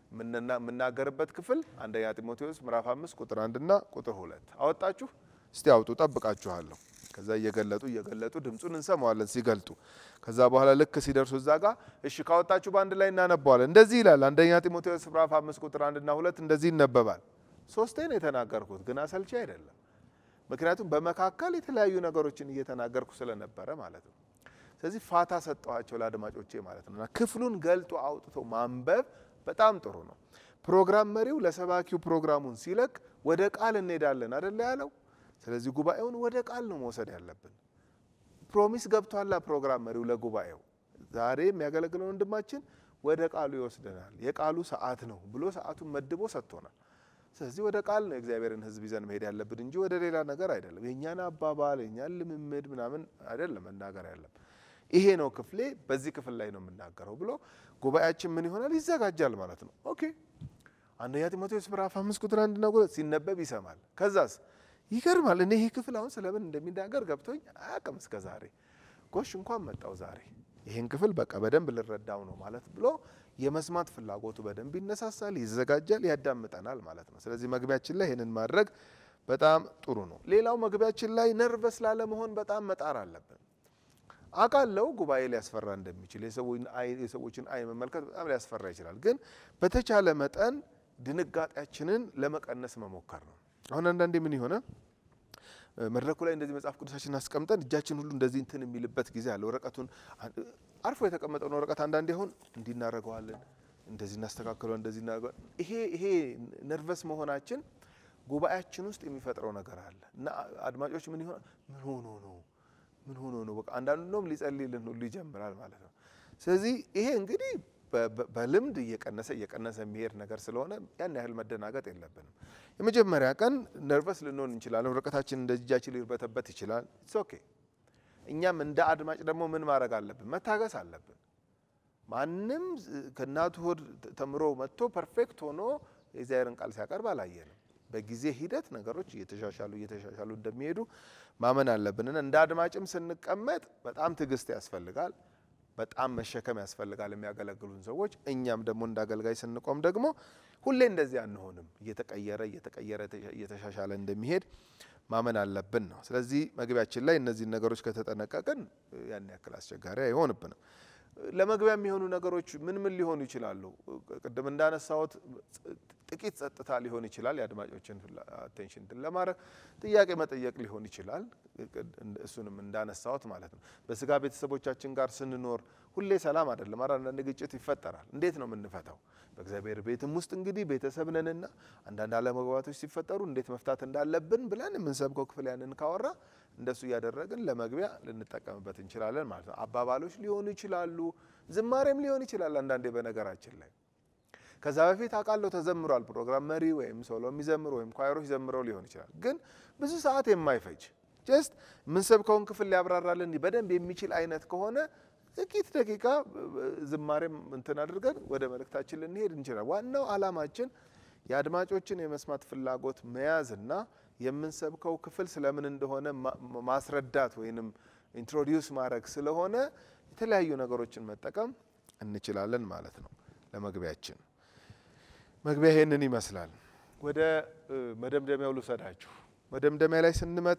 የምናገርበት ክፍል አንደኛ ጢሞቴዎስ ምዕራፍ አምስት ቁጥር አንድና ቁጥር ሁለት አወጣችሁ? እስቲ አውጡ፣ ጠብቃችኋለሁ። ከዛ እየገለጡ እየገለጡ ድምፁን እንሰማዋለን ሲገልጡ። ከዛ በኋላ ልክ ሲደርሱ እዛ ጋር እሺ ካወጣችሁ በአንድ ላይ እናነበዋለን። እንደዚህ ይላል አንደኛ ጢሞቴዎስ ምዕራፍ አምስት ቁጥር አንድና ሁለት እንደዚህ ይነበባል። ሶስቴ ነው የተናገርኩት፣ ግን አሰልቺ አይደለም። ምክንያቱም በመካከል የተለያዩ ነገሮችን እየተናገርኩ ስለነበረ ማለት ነው። ስለዚህ ፋታ ሰጠኋቸው ለአድማጮቼ ማለት ነው። እና ክፍሉን ገልጦ አውጥቶ ማንበብ በጣም ጥሩ ነው። ፕሮግራም መሪው ለሰባኪው ፕሮግራሙን ሲለቅ ወደ ቃል እንሄዳለን አደለ ያለው። ስለዚህ ጉባኤውን ወደ ቃል ነው መውሰድ ያለብን። ፕሮሚስ ገብቷላ ፕሮግራም መሪው ለጉባኤው ዛሬ የሚያገለግለው ወንድማችን ወደ ቃሉ ይወስደናል። የቃሉ ሰዓት ነው ብሎ ሰዓቱን መድቦ ሰጥቶናል። ስለዚህ ወደ ቃል ነው የእግዚአብሔርን ሕዝብ ይዘን መሄድ ያለብን እንጂ ወደ ሌላ ነገር አይደለም። የእኛን አባባል የእኛን ልምምድ ምናምን አይደለም መናገር ያለብን። ይሄ ነው ክፍሌ፣ በዚህ ክፍል ላይ ነው የምናገረው ብሎ ጉባኤያችን ምን ይሆናል? ይዘጋጃል ማለት ነው። ኦኬ አንደኛ ጢሞቴዎስ ምዕራፍ አምስት ቁጥር አንድና ሁለት ሲነበብ ይሰማል። ከዛስ ይገርማል። እኔ ይሄ ክፍል አሁን ስለምን እንደሚናገር ገብቶኝ አያውቅም እስከ ዛሬ። ጎሽ እንኳን መጣው ዛሬ ይህን ክፍል በቃ በደንብ ልረዳው ነው ማለት ብሎ የመስማት ፍላጎቱ በደንብ ይነሳሳል፣ ይዘጋጃል፣ ያዳምጠናል ማለት ነው። ስለዚህ መግቢያችን ላይ ይህንን ማድረግ በጣም ጥሩ ነው። ሌላው መግቢያችን ላይ ነርቨስ ላለመሆን በጣም መጣር አለብን። አውቃለሁ ጉባኤ ሊያስፈራ እንደሚችል የሰዎችን አይን መመልከት በጣም ሊያስፈራ ይችላል። ግን በተቻለ መጠን ድንጋጤያችንን ለመቀነስ መሞከር ነው። አሁን አንዳንዴ ምን የሆነ መድረኩ ላይ እንደዚህ መጽሐፍ ቅዱሳችን አስቀምጠን እጃችን ሁሉ እንደዚህ እንትን የሚልበት ጊዜ አለ። ወረቀቱን አርፎ የተቀመጠውን ወረቀት አንዳንዴ አሁን እንዲህ እናደርገዋለን፣ እንደዚህ እናስተካክለዋል፣ እንደዚህ እናደርገዋል። ይሄ ይሄ ነርቨስ መሆናችን ጉባኤያችን ውስጥ የሚፈጥረው ነገር አለ እና አድማጮች ምን ይሆናል ምን ሆኖ ነው ምን ሆኖ ነው በቃ አንዳንዱ እንደውም ሊጸልይልን ሁሉ ይጀምራል ማለት ነው። ስለዚህ ይሄ እንግዲህ በልምድ እየቀነሰ እየቀነሰ የሚሄድ ነገር ስለሆነ ያን ያህል መደናገጥ የለብንም። የመጀመሪያ ቀን ነርቨስ ልንሆን እንችላለን። ወረቀታችን እንደ እጃችን ሊርበተበት ይችላል። ኢትስ ኦኬ። እኛም እንደ አድማጭ ደግሞ ምን ማድረግ አለብን? መታገስ አለብን። ማንም ከእናቱ ሆድ ተምሮ መጥቶ ፐርፌክት ሆኖ የእግዚአብሔርን ቃል ሲያቀርብ አላየንም። በጊዜ ሂደት ነገሮች እየተሻሻሉ እየተሻሻሉ እንደሚሄዱ ማመን አለብንና እንደ አድማጭም ስንቀመጥ በጣም ትዕግስት ያስፈልጋል። በጣም መሸከም ያስፈልጋል የሚያገለግሉን ሰዎች። እኛም ደግሞ እንደ አገልጋይ ስንቆም ደግሞ ሁሌ እንደዚህ አንሆንም። እየተቀየረ እየተቀየረ እየተሻሻለ እንደሚሄድ ማመን አለብን ነው። ስለዚህ መግቢያችን ላይ እነዚህን ነገሮች ከተጠነቀቅን ያን ያክል አስቸጋሪ አይሆንብንም። ለመግቢያ የሚሆኑ ነገሮች ምን ምን ሊሆኑ ይችላሉ? ቅድም እንዳነሳሁት ጥቂት ጸጥታ ሊሆን ይችላል። የአድማጮችን አቴንሽን እንትን ለማድረግ ጥያቄ መጠየቅ ሊሆን ይችላል። እሱንም እንዳነሳሁት ማለት ነው። በስጋ ቤተሰቦቻችን ጋር ስንኖር ሁሌ ሰላም አይደለም። አ አንዳንድ ግጭት ይፈጠራል። እንዴት ነው የምንፈታው? በእግዚአብሔር ቤትም ውስጥ እንግዲህ ቤተሰብ ነንና አንዳንድ አለመግባባቶች ሲፈጠሩ እንዴት መፍታት እንዳለብን ብለን የምንሰብከው ክፍል ያንን ካወራ እንደሱ እያደረግን ለመግቢያ ልንጠቀምበት እንችላለን ማለት ነው። አባባሎች ሊሆኑ ይችላሉ። ዝማሬም ሊሆን ይችላል አንዳንዴ በነገራችን ላይ ከዛ በፊት አውቃለሁ ተዘምሯል። ፕሮግራም መሪ ወይም ሶሎ የሚዘምሩ ወይም ኳይሮች ዘምረው ሊሆን ይችላል። ግን ብዙ ሰዓት የማይፈጅ ጀስት የምንሰብከውን ክፍል ሊያብራራልን በደንብ የሚችል አይነት ከሆነ ጥቂት ደቂቃ ዝማሬም እንትን አድርገን ወደ መልእክታችን ልንሄድ እንችላል። ዋናው ዓላማችን የአድማጮችን የመስማት ፍላጎት መያዝና የምንሰብከው ክፍል ስለምን እንደሆነ ማስረዳት ወይንም ኢንትሮዲውስ ማድረግ ስለሆነ የተለያዩ ነገሮችን መጠቀም እንችላለን ማለት ነው ለመግቢያችን። መግቢያ ይሄንን ይመስላል። ወደ መደምደሚያው ልውሰዳችሁ። መደምደሚያ ላይ ስንመጣ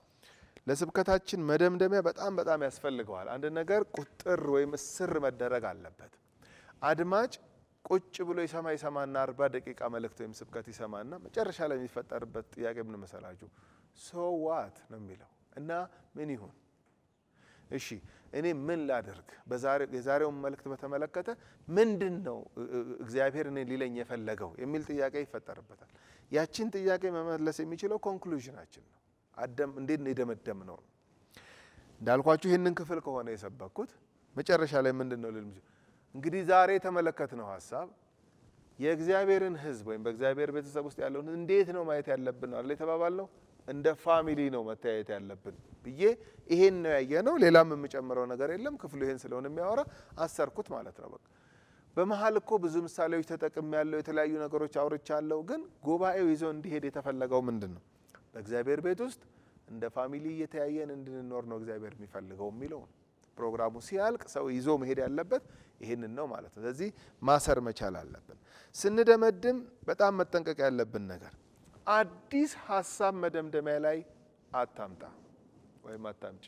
ለስብከታችን መደምደሚያ በጣም በጣም ያስፈልገዋል። አንድ ነገር ቁጥር ወይም እስር መደረግ አለበት። አድማጭ ቁጭ ብሎ ይሰማ ይሰማና አርባ ደቂቃ መልእክት ወይም ስብከት ይሰማና መጨረሻ ላይ የሚፈጠርበት ጥያቄ ምን መሰላችሁ? ሶ ዋት ነው የሚለው እና ምን ይሁን እሺ እኔ ምን ላደርግ? የዛሬውን መልእክት በተመለከተ ምንድን ነው እግዚአብሔር እኔ ሊለኝ የፈለገው የሚል ጥያቄ ይፈጠርበታል። ያችን ጥያቄ መመለስ የሚችለው ኮንክሉዥናችን ነው። አደም እንዴት ነው የደመደም ነው። እንዳልኳችሁ ይህንን ክፍል ከሆነ የሰበኩት መጨረሻ ላይ ምንድን ነው ልል እንግዲህ ዛሬ የተመለከትነው ሀሳብ የእግዚአብሔርን ሕዝብ ወይም በእግዚአብሔር ቤተሰብ ውስጥ ያለውን እንዴት ነው ማየት ያለብን አለ የተባባልነው እንደ ፋሚሊ ነው መተያየት ያለብን ብዬ ይሄን ነው ያየ ነው። ሌላም የምጨምረው ነገር የለም። ክፍሉ ይሄን ስለሆነ የሚያወራ አሰርኩት ማለት ነው። በቃ በመሀል እኮ ብዙ ምሳሌዎች ተጠቅም ያለው የተለያዩ ነገሮች አውርቻለሁ። ግን ጉባኤው ይዞ እንዲሄድ የተፈለገው ምንድን ነው? በእግዚአብሔር ቤት ውስጥ እንደ ፋሚሊ እየተያየን እንድንኖር ነው እግዚአብሔር የሚፈልገው የሚለው ነው። ፕሮግራሙ ሲያልቅ ሰው ይዞ መሄድ ያለበት ይህንን ነው ማለት ነው። ስለዚህ ማሰር መቻል አለብን። ስንደመድም በጣም መጠንቀቅ ያለብን ነገር አዲስ ሀሳብ መደምደሚያ ላይ አታምጣ ወይም አታምጪ።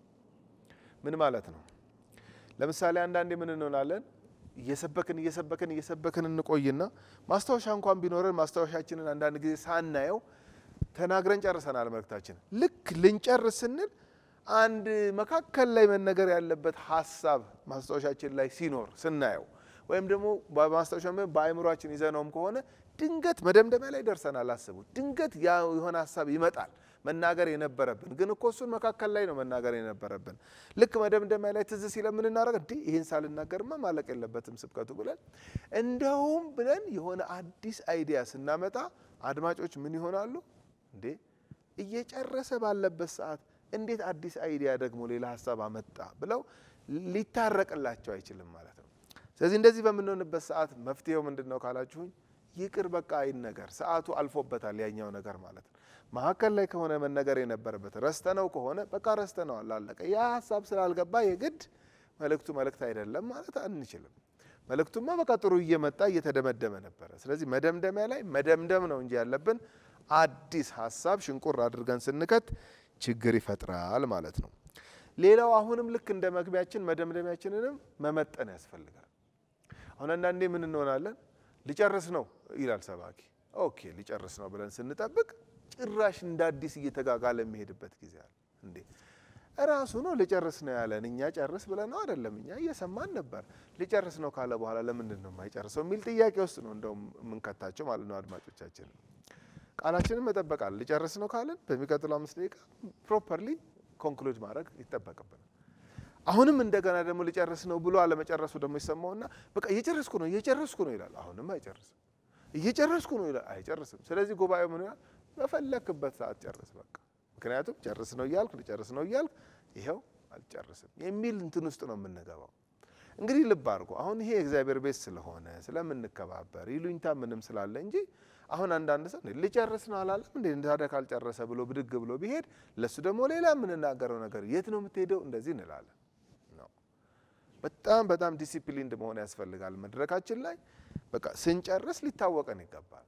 ምን ማለት ነው? ለምሳሌ አንዳንዴ ምን እንሆናለን? እየሰበክን እየሰበክን እየሰበክን እንቆይና ማስታወሻ እንኳን ቢኖረን ማስታወሻችንን አንዳንድ ጊዜ ሳናየው ተናግረን ጨርሰናል መልእክታችን። ልክ ልንጨርስ ስንል አንድ መካከል ላይ መነገር ያለበት ሀሳብ ማስታወሻችን ላይ ሲኖር ስናየው ወይም ደግሞ በማስታወሻ በአእምሯችን ይዘነውም ከሆነ ድንገት መደምደሚያ ላይ ደርሰናል። አስቡ፣ ድንገት ያ የሆነ ሀሳብ ይመጣል መናገር የነበረብን ግን እኮ እሱን መካከል ላይ ነው መናገር የነበረብን። ልክ መደምደሚያ ላይ ትዝ ሲለ ምን እናደርግ እንዲህ ይህን ሳልናገርማ ማለቅ የለበትም ስብከቱ ብለን እንደውም ብለን የሆነ አዲስ አይዲያ ስናመጣ አድማጮች ምን ይሆናሉ? እንዴ እየጨረሰ ባለበት ሰዓት እንዴት አዲስ አይዲያ ደግሞ ሌላ ሀሳብ አመጣ ብለው ሊታረቅላቸው አይችልም ማለት ነው። ስለዚህ እንደዚህ በምንሆንበት ሰዓት መፍትሄው ምንድን ነው ካላችሁኝ፣ ይቅር በቃ አይን ነገር ሰዓቱ አልፎበታል ያኛው ነገር ማለት ነው። መካከል ላይ ከሆነ መነገር የነበረበት ረስተነው ከሆነ በቃ ረስተነዋል፣ አለቀ። ያ ሀሳብ ስላልገባ የግድ መልእክቱ መልእክት አይደለም ማለት አንችልም። መልእክቱማ በቃ ጥሩ እየመጣ እየተደመደመ ነበረ። ስለዚህ መደምደሚያ ላይ መደምደም ነው እንጂ ያለብን አዲስ ሀሳብ ሽንቁር አድርገን ስንከት ችግር ይፈጥራል ማለት ነው። ሌላው አሁንም ልክ እንደ መግቢያችን መደምደሚያችንንም መመጠን ያስፈልጋል። አሁን አንዳንዴ ምን እንሆናለን? ሊጨርስ ነው ይላል ሰባኪ። ኦኬ ሊጨርስ ነው ብለን ስንጠብቅ ጭራሽ እንደ አዲስ እየተጋጋለ የሚሄድበት ጊዜ አለ። እንዴ እራሱ ነው ሊጨርስ ነው ያለን። እኛ ጨርስ ብለን ነው አይደለም፣ እኛ እየሰማን ነበር። ሊጨርስ ነው ካለ በኋላ ለምንድን ነው የማይጨርሰው የሚል ጥያቄ ውስጥ ነው እንደውም የምንከታቸው ማለት ነው አድማጮቻችን ቃላችንን መጠበቃል። ሊጨርስ ነው ካለን በሚቀጥለው አምስት ደቂቃ ፕሮፐርሊ ኮንክሉድ ማድረግ ይጠበቅብናል። አሁንም እንደገና ደግሞ ሊጨርስ ነው ብሎ አለመጨረሱ ደግሞ ይሰማውና በቃ እየጨረስኩ ነው እየጨረስኩ ነው ይላል። አሁንም አይጨርስም። እየጨረስኩ ነው ይላል። አይጨርስም። ስለዚህ ጉባኤው ምን ይላል? በፈለክበት ሰዓት ጨርስ በቃ ምክንያቱም ጨርስ ነው እያልክ ሊጨርስ ነው እያልክ ይኸው አልጨርስም የሚል እንትን ውስጥ ነው የምንገባው። እንግዲህ ልብ አድርጎ አሁን ይሄ የእግዚአብሔር ቤት ስለሆነ ስለምንከባበር ይሉኝታ ምንም ስላለ እንጂ አሁን አንዳንድ ሰው ልጨርስ ነው አላለም እንዴ ታዲያ ካልጨረሰ ብሎ ብድግ ብሎ ቢሄድ ለሱ ደግሞ ሌላ የምንናገረው ነገር የት ነው የምትሄደው እንደዚህ እንላለን ነው። በጣም በጣም ዲሲፕሊንድ መሆን ያስፈልጋል። መድረካችን ላይ በቃ ስንጨርስ ሊታወቀን ይገባል።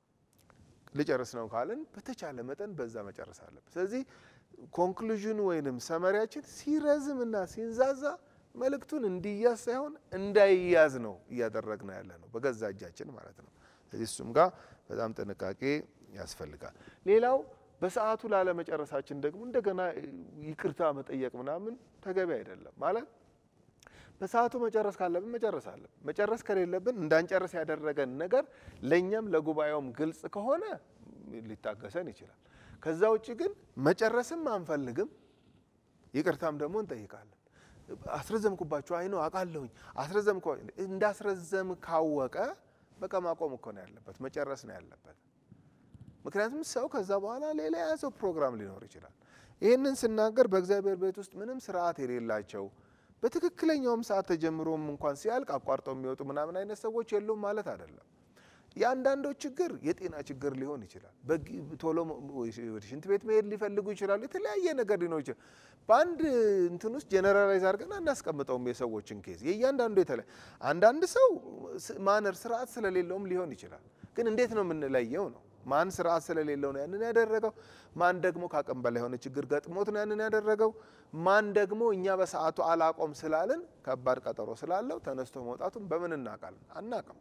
ልጨርስ ነው ካልን በተቻለ መጠን በዛ መጨረስ አለብን። ስለዚህ ኮንክሉዥኑ ወይንም ሰመሪያችን ሲረዝም እና ሲንዛዛ መልእክቱን እንዲያዝ ሳይሆን እንዳይያዝ ነው እያደረግነው ያለ ነው በገዛ እጃችን ማለት ነው። ስለዚህ እሱም ጋር በጣም ጥንቃቄ ያስፈልጋል። ሌላው በሰዓቱ ላለመጨረሳችን ደግሞ እንደገና ይቅርታ መጠየቅ ምናምን ተገቢ አይደለም። ማለት በሰዓቱ መጨረስ ካለብን መጨረስ አለብን። መጨረስ ከሌለብን እንዳንጨርስ ያደረገን ነገር ለእኛም ለጉባኤውም ግልጽ ከሆነ ሊታገሰን ይችላል። ከዛ ውጭ ግን መጨረስም አንፈልግም፣ ይቅርታም ደግሞ እንጠይቃለን። አስረዘምኩባችሁ፣ አይ ነው አውቃለሁኝ፣ አስረዘም እንዳስረዘም ካወቀ በቃ ማቆም እኮ ነው ያለበት፣ መጨረስ ነው ያለበት። ምክንያቱም ሰው ከዛ በኋላ ሌላ የያዘው ፕሮግራም ሊኖር ይችላል። ይህንን ስናገር በእግዚአብሔር ቤት ውስጥ ምንም ስርዓት የሌላቸው በትክክለኛውም ሰዓት ተጀምሮም እንኳን ሲያልቅ አቋርጠው የሚወጡ ምናምን አይነት ሰዎች የሉም ማለት አይደለም። የአንዳንዶች ችግር የጤና ችግር ሊሆን ይችላል። ቶሎ ወደ ሽንት ቤት መሄድ ሊፈልጉ ይችላሉ። የተለያየ ነገር ሊኖር ይችላል። በአንድ እንትን ውስጥ ጀነራላይዝ አድርገን አናስቀምጠውም የሰዎችን ኬዝ። የእያንዳንዱ የተለያየ አንዳንድ ሰው ማነር ስርዓት ስለሌለውም ሊሆን ይችላል። ግን እንዴት ነው የምንለየው ነው ማን ስርዓት ስለሌለው ነው ያንን ያደረገው? ማን ደግሞ ከአቅም በላይ የሆነ ችግር ገጥሞት ነው ያንን ያደረገው? ማን ደግሞ እኛ በሰዓቱ አላቆም ስላልን ከባድ ቀጠሮ ስላለው ተነስቶ መውጣቱን በምን እናውቃለን? አናውቅም።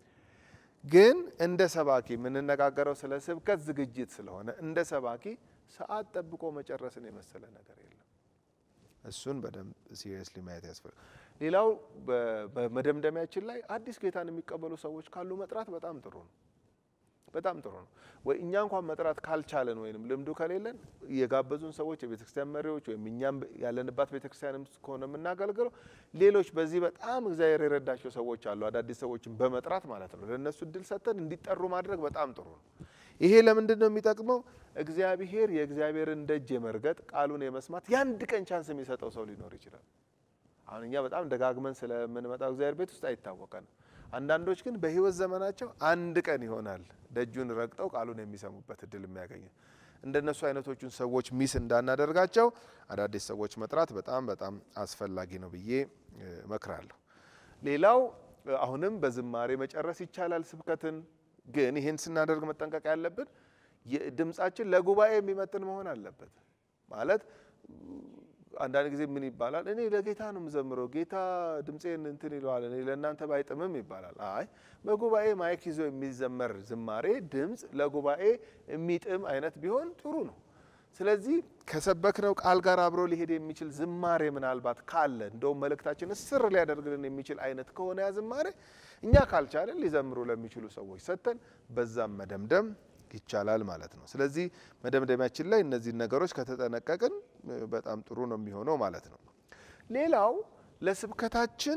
ግን እንደ ሰባኪ የምንነጋገረው ስለ ስብከት ዝግጅት ስለሆነ እንደ ሰባኪ ሰዓት ጠብቆ መጨረስን የመሰለ ነገር የለም። እሱን በደንብ ሲሪየስሊ ማየት ያስፈልጋል። ሌላው በመደምደሚያችን ላይ አዲስ ጌታን የሚቀበሉ ሰዎች ካሉ መጥራት በጣም ጥሩ ነው። በጣም ጥሩ ነው። ወይ እኛ እንኳን መጥራት ካልቻለን ወይም ልምዱ ከሌለን የጋበዙን ሰዎች የቤተክርስቲያን መሪዎች ወይም እኛም ያለንባት ቤተክርስቲያንም ከሆነ የምናገለግለው ሌሎች በዚህ በጣም እግዚአብሔር የረዳቸው ሰዎች አሉ። አዳዲስ ሰዎችን በመጥራት ማለት ነው። ለእነሱ እድል ሰጥተን እንዲጠሩ ማድረግ በጣም ጥሩ ነው። ይሄ ለምንድን ነው የሚጠቅመው? እግዚአብሔር የእግዚአብሔርን ደጅ የመርገጥ ቃሉን የመስማት የአንድ ቀን ቻንስ የሚሰጠው ሰው ሊኖር ይችላል። አሁን እኛ በጣም ደጋግመን ስለምንመጣው እግዚአብሔር ቤት ውስጥ አይታወቀንም። አንዳንዶች ግን በሕይወት ዘመናቸው አንድ ቀን ይሆናል ደጁን ረግጠው ቃሉን የሚሰሙበት እድል የሚያገኙ። እንደነሱ አይነቶቹን ሰዎች ሚስ እንዳናደርጋቸው አዳዲስ ሰዎች መጥራት በጣም በጣም አስፈላጊ ነው ብዬ እመክራለሁ። ሌላው አሁንም በዝማሬ መጨረስ ይቻላል ስብከትን። ግን ይህን ስናደርግ መጠንቀቅ ያለብን ድምጻችን ለጉባኤ የሚመጥን መሆን አለበት ማለት አንዳንድ ጊዜ ምን ይባላል? እኔ ለጌታ ነው የምዘምረው፣ ጌታ ድምፄን እንትን ይለዋል፣ እኔ ለእናንተ ባይጥምም ይባላል። አይ በጉባኤ ማይክ ይዞ የሚዘመር ዝማሬ ድምፅ ለጉባኤ የሚጥም አይነት ቢሆን ጥሩ ነው። ስለዚህ ከሰበክነው ቃል ጋር አብሮ ሊሄድ የሚችል ዝማሬ ምናልባት ካለ እንደውም መልእክታችን እስር ሊያደርግልን የሚችል አይነት ከሆነ ያ ዝማሬ እኛ ካልቻለን ሊዘምሩ ለሚችሉ ሰዎች ሰጥተን በዛም መደምደም ይቻላል ማለት ነው። ስለዚህ መደምደሚያችን ላይ እነዚህን ነገሮች ከተጠነቀቅን በጣም ጥሩ ነው የሚሆነው ማለት ነው። ሌላው ለስብከታችን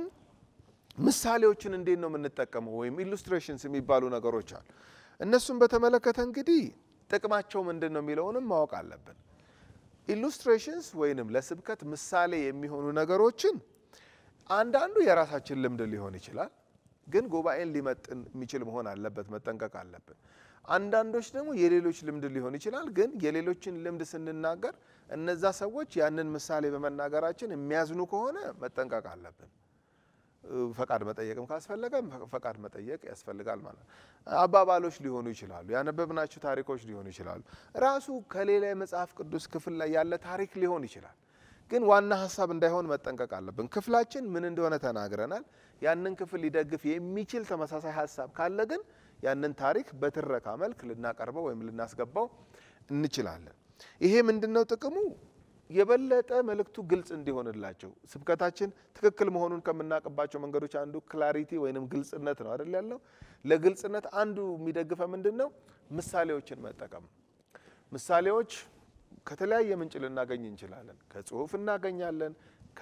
ምሳሌዎችን እንዴት ነው የምንጠቀመው ወይም ኢሉስትሬሽንስ የሚባሉ ነገሮች አሉ። እነሱን በተመለከተ እንግዲህ ጥቅማቸው ምንድን ነው የሚለውንም ማወቅ አለብን። ኢሉስትሬሽንስ ወይንም ለስብከት ምሳሌ የሚሆኑ ነገሮችን አንዳንዱ የራሳችን ልምድ ሊሆን ይችላል፣ ግን ጉባኤን ሊመጥን የሚችል መሆን አለበት፣ መጠንቀቅ አለብን። አንዳንዶች ደግሞ የሌሎች ልምድ ሊሆን ይችላል። ግን የሌሎችን ልምድ ስንናገር እነዛ ሰዎች ያንን ምሳሌ በመናገራችን የሚያዝኑ ከሆነ መጠንቀቅ አለብን። ፈቃድ መጠየቅም ካስፈለገ ፈቃድ መጠየቅ ያስፈልጋል ማለት ነው። አባባሎች ሊሆኑ ይችላሉ። ያነበብናቸው ታሪኮች ሊሆኑ ይችላሉ። ራሱ ከሌላ የመጽሐፍ ቅዱስ ክፍል ላይ ያለ ታሪክ ሊሆን ይችላል። ግን ዋና ሀሳብ እንዳይሆን መጠንቀቅ አለብን። ክፍላችን ምን እንደሆነ ተናግረናል። ያንን ክፍል ሊደግፍ የሚችል ተመሳሳይ ሀሳብ ካለ ግን ያንን ታሪክ በትረካ መልክ ልናቀርበው ወይም ልናስገባው እንችላለን። ይሄ ምንድነው ጥቅሙ? የበለጠ መልእክቱ ግልጽ እንዲሆንላቸው ስብከታችን ትክክል መሆኑን ከምናውቅባቸው መንገዶች አንዱ ክላሪቲ ወይንም ግልጽነት ነው አይደል ያለው። ለግልጽነት አንዱ የሚደግፈ ምንድን ነው? ምሳሌዎችን መጠቀም። ምሳሌዎች ከተለያየ ምንጭ ልናገኝ እንችላለን። ከጽሁፍ እናገኛለን።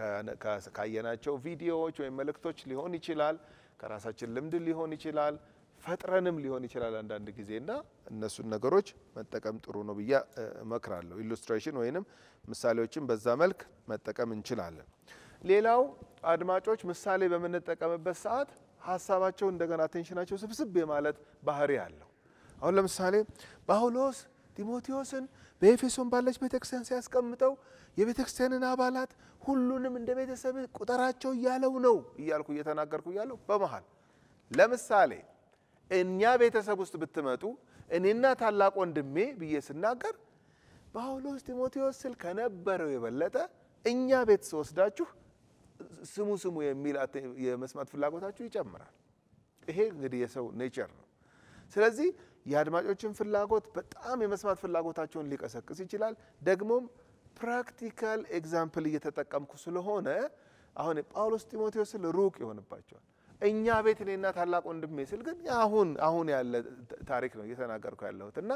ካየናቸው ቪዲዮዎች ወይም መልእክቶች ሊሆን ይችላል። ከራሳችን ልምድ ሊሆን ይችላል። ፈጥረንም ሊሆን ይችላል አንዳንድ ጊዜ እና እነሱን ነገሮች መጠቀም ጥሩ ነው ብዬ እመክራለሁ። ኢሉስትሬሽን ወይንም ምሳሌዎችን በዛ መልክ መጠቀም እንችላለን። ሌላው አድማጮች ምሳሌ በምንጠቀምበት ሰዓት ሀሳባቸው እንደገና ቴንሽናቸው ስብስብ የማለት ባህሪ አለው። አሁን ለምሳሌ ጳውሎስ ጢሞቴዎስን በኤፌሶን ባለች ቤተክርስቲያን ሲያስቀምጠው የቤተክርስቲያንን አባላት ሁሉንም እንደ ቤተሰብ ቁጠራቸው እያለው ነው እያልኩ እየተናገርኩ እያለው በመሃል ለምሳሌ እኛ ቤተሰብ ውስጥ ብትመጡ እኔና ታላቅ ወንድሜ ብዬ ስናገር ጳውሎስ ጢሞቴዎስ ስል ከነበረው የበለጠ እኛ ቤት ስወስዳችሁ ስሙ ስሙ የሚል የመስማት ፍላጎታችሁ ይጨምራል። ይሄ እንግዲህ የሰው ኔቸር ነው። ስለዚህ የአድማጮችን ፍላጎት በጣም የመስማት ፍላጎታቸውን ሊቀሰቅስ ይችላል። ደግሞም ፕራክቲካል ኤግዛምፕል እየተጠቀምኩ ስለሆነ አሁን ጳውሎስ ጢሞቴዎስ ስል ሩቅ ይሆንባቸዋል። እኛ ቤት እኔና ታላቅ ወንድሜ ስል ግን አሁን አሁን ያለ ታሪክ ነው እየተናገርኩ ያለሁት እና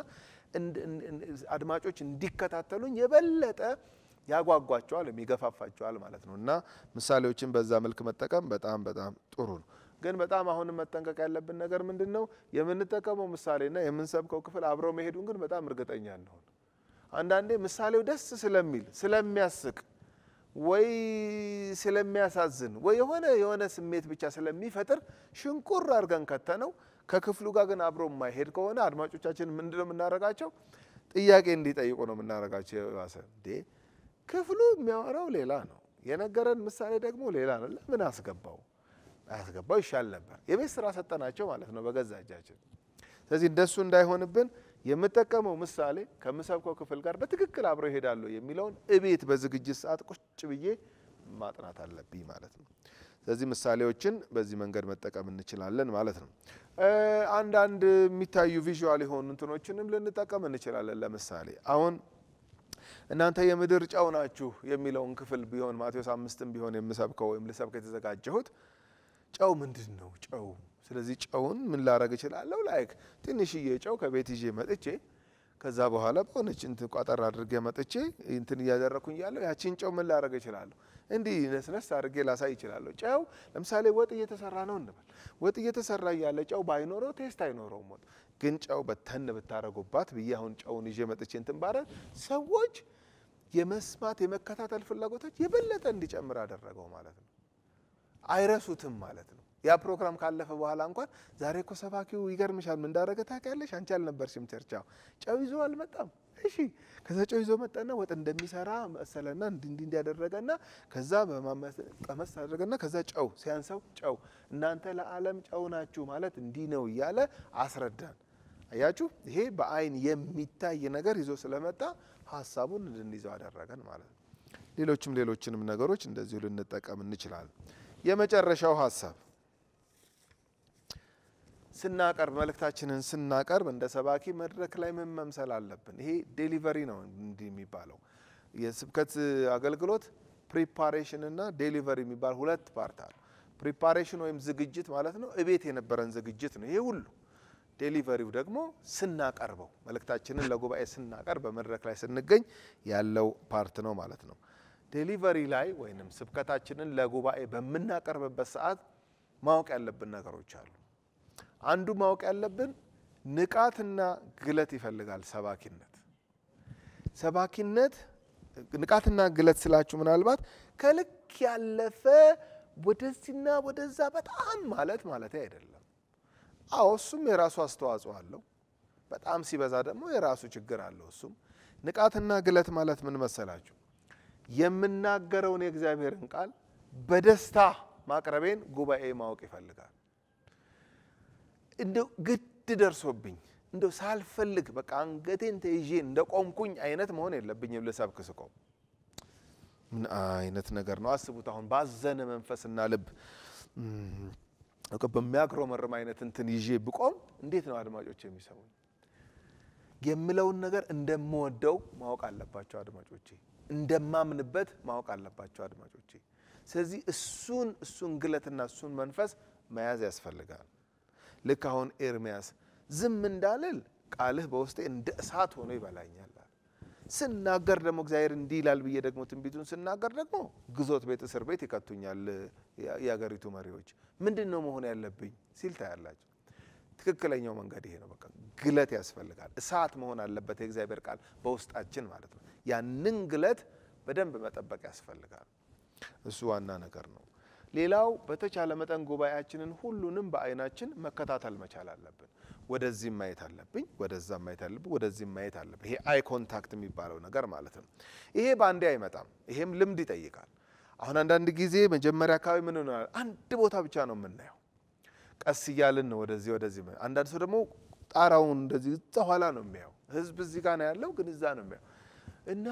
አድማጮች እንዲከታተሉኝ የበለጠ ያጓጓቸዋል ወይም ይገፋፋቸዋል ማለት ነው እና ምሳሌዎችን በዛ መልክ መጠቀም በጣም በጣም ጥሩ ነው። ግን በጣም አሁንም መጠንቀቅ ያለብን ነገር ምንድን ነው? የምንጠቀመው ምሳሌና የምንሰብከው ክፍል አብረው መሄዱን ግን በጣም እርግጠኛ እንሆን። አንዳንዴ ምሳሌው ደስ ስለሚል ስለሚያስቅ ወይ ስለሚያሳዝን ወይ የሆነ የሆነ ስሜት ብቻ ስለሚፈጥር ሽንቁር አድርገን ከተነው ከክፍሉ ጋር ግን አብሮ የማይሄድ ከሆነ አድማጮቻችን ምንድን ነው የምናደርጋቸው? ጥያቄ እንዲጠይቁ ነው የምናደርጋቸው። የባሰ እንዴ ክፍሉ የሚያወራው ሌላ ነው፣ የነገረን ምሳሌ ደግሞ ሌላ ነው። ለምን አስገባው? አያስገባው ይሻል ነበር። የቤት ስራ ሰጠናቸው ማለት ነው በገዛ እጃችን። ስለዚህ እንደሱ እንዳይሆንብን የምጠቀመው ምሳሌ ከምሰብከው ክፍል ጋር በትክክል አብረው ይሄዳሉ የሚለውን እቤት በዝግጅት ሰዓት ቁጭ ብዬ ማጥናት አለብኝ ማለት ነው። ስለዚህ ምሳሌዎችን በዚህ መንገድ መጠቀም እንችላለን ማለት ነው። አንዳንድ የሚታዩ ቪዥዋል የሆኑ እንትኖችንም ልንጠቀም እንችላለን። ለምሳሌ አሁን እናንተ የምድር ጨው ናችሁ የሚለውን ክፍል ቢሆን ማቴዎስ አምስትም ቢሆን የምሰብከው ወይም ልሰብክ የተዘጋጀሁት ጨው ምንድን ነው? ጨው ስለዚህ ጨውን ምን ላረግ እችላለሁ? ላይክ ትንሽዬ ጨው ከቤት ይዤ መጥቼ ከዛ በኋላ በሆነች እንትን ቋጠር አድርጌ መጥቼ እንትን እያደረኩኝ ያለው ያቺን ጨው ምን ላረግ እችላለሁ? እንዲህ ነስነስ አድርጌ ላሳይ እችላለሁ። ጨው ለምሳሌ ወጥ እየተሰራ ነው እንበል። ወጥ እየተሰራ እያለ ጨው ባይኖረው ቴስት አይኖረውም ወጥ ግን ጨው በተን ብታረጉባት ብዬ አሁን ጨውን ይዤ መጥቼ እንትን ባረግ ሰዎች የመስማት የመከታተል ፍላጎታች የበለጠ እንዲጨምር አደረገው ማለት ነው። አይረሱትም ማለት ነው። ያ ፕሮግራም ካለፈ በኋላ እንኳን ዛሬ እኮ ሰባኪው ይገርምሻል፣ ምን እንዳደረገ ታውቂያለሽ? አንቺ አልነበርሽም ቸርቻው ጨው ይዞ አልመጣም። እሺ ከዛ ጨው ይዞ መጣና ወጥ እንደሚሰራ መሰለና እንዲ እንዲ እንዲያደረገና ከዛ ቀመስ አደረገና ከዛ ጨው ሲያንሰው ጨው እናንተ ለዓለም ጨው ናችሁ ማለት እንዲህ ነው እያለ አስረዳን። አያችሁ፣ ይሄ በአይን የሚታይ ነገር ይዞ ስለመጣ ሀሳቡን እንድንይዘው አደረገን ማለት ነው። ሌሎችም ሌሎችንም ነገሮች እንደዚሁ ልንጠቀም እንችላለን። የመጨረሻው ሀሳብ ስናቀርብ መልእክታችንን ስናቀርብ እንደ ሰባኪ መድረክ ላይ ምን መምሰል አለብን? ይሄ ዴሊቨሪ ነው እንዲህ የሚባለው የስብከት አገልግሎት ፕሪፓሬሽን እና ዴሊቨሪ የሚባል ሁለት ፓርት አለ። ፕሪፓሬሽን ወይም ዝግጅት ማለት ነው፣ እቤት የነበረን ዝግጅት ነው ይሄ ሁሉ። ዴሊቨሪው ደግሞ ስናቀርበው መልእክታችንን ለጉባኤ ስናቀርብ በመድረክ ላይ ስንገኝ ያለው ፓርት ነው ማለት ነው። ዴሊቨሪ ላይ ወይም ስብከታችንን ለጉባኤ በምናቀርብበት ሰዓት ማወቅ ያለብን ነገሮች አሉ። አንዱ ማወቅ ያለብን ንቃትና ግለት ይፈልጋል። ሰባኪነት ሰባኪነት ንቃትና ግለት ስላችሁ ምናልባት ከልክ ያለፈ ወደዚህና ወደዛ በጣም ማለት ማለት አይደለም። አዎ እሱም የራሱ አስተዋጽኦ አለው። በጣም ሲበዛ ደግሞ የራሱ ችግር አለው። እሱም ንቃትና ግለት ማለት ምን መሰላችሁ? የምናገረውን የእግዚአብሔርን ቃል በደስታ ማቅረቤን ጉባኤ ማወቅ ይፈልጋል። እንደው ግድ ደርሶብኝ እንደው ሳልፈልግ በቃ አንገቴን ተይዤ እንደ ቆምኩኝ አይነት መሆን የለብኝም። ልሰብክ ስቆም ምን አይነት ነገር ነው? አስቡት። አሁን ባዘነ መንፈስና ልብ በሚያግሮመርም አይነት እንትን ይዤ ብቆም እንዴት ነው አድማጮች የሚሰሙኝ? የምለውን ነገር እንደምወደው ማወቅ አለባቸው አድማጮቼ፣ እንደማምንበት ማወቅ አለባቸው አድማጮቼ። ስለዚህ እሱን እሱን ግለትና እሱን መንፈስ መያዝ ያስፈልጋል። ልክ አሁን ኤርሚያስ ዝም እንዳልል ቃልህ በውስጤ እንደ እሳት ሆኖ ይበላኛል። ስናገር ደግሞ እግዚአብሔር እንዲህ ይላል ብዬ ደግሞ ትንቢቱን ስናገር ደግሞ ግዞት ቤት፣ እስር ቤት ይከቱኛል የአገሪቱ መሪዎች። ምንድን ነው መሆን ያለብኝ ሲል ታያላችሁ። ትክክለኛው መንገድ ይሄ ነው። በቃ ግለት ያስፈልጋል። እሳት መሆን አለበት የእግዚአብሔር ቃል በውስጣችን ማለት ነው። ያንን ግለት በደንብ መጠበቅ ያስፈልጋል። እሱ ዋና ነገር ነው። ሌላው በተቻለ መጠን ጉባኤያችንን ሁሉንም በአይናችን መከታተል መቻል አለብን። ወደዚህም ማየት አለብኝ፣ ወደዛም ማየት አለብኝ፣ ወደዚህም ማየት አለብኝ። ይሄ አይ ኮንታክት የሚባለው ነገር ማለት ነው። ይሄ በአንዴ አይመጣም። ይሄም ልምድ ይጠይቃል። አሁን አንዳንድ ጊዜ መጀመሪያ አካባቢ ምን ሆናል፣ አንድ ቦታ ብቻ ነው የምናየው። ቀስ እያልን ነው ወደዚህ ወደዚህ። አንዳንድ ሰው ደግሞ ጣራውን እንደዚህ እዛ ኋላ ነው የሚያየው። ህዝብ እዚህ ጋር ነው ያለው፣ ግን እዛ ነው የሚያየው እና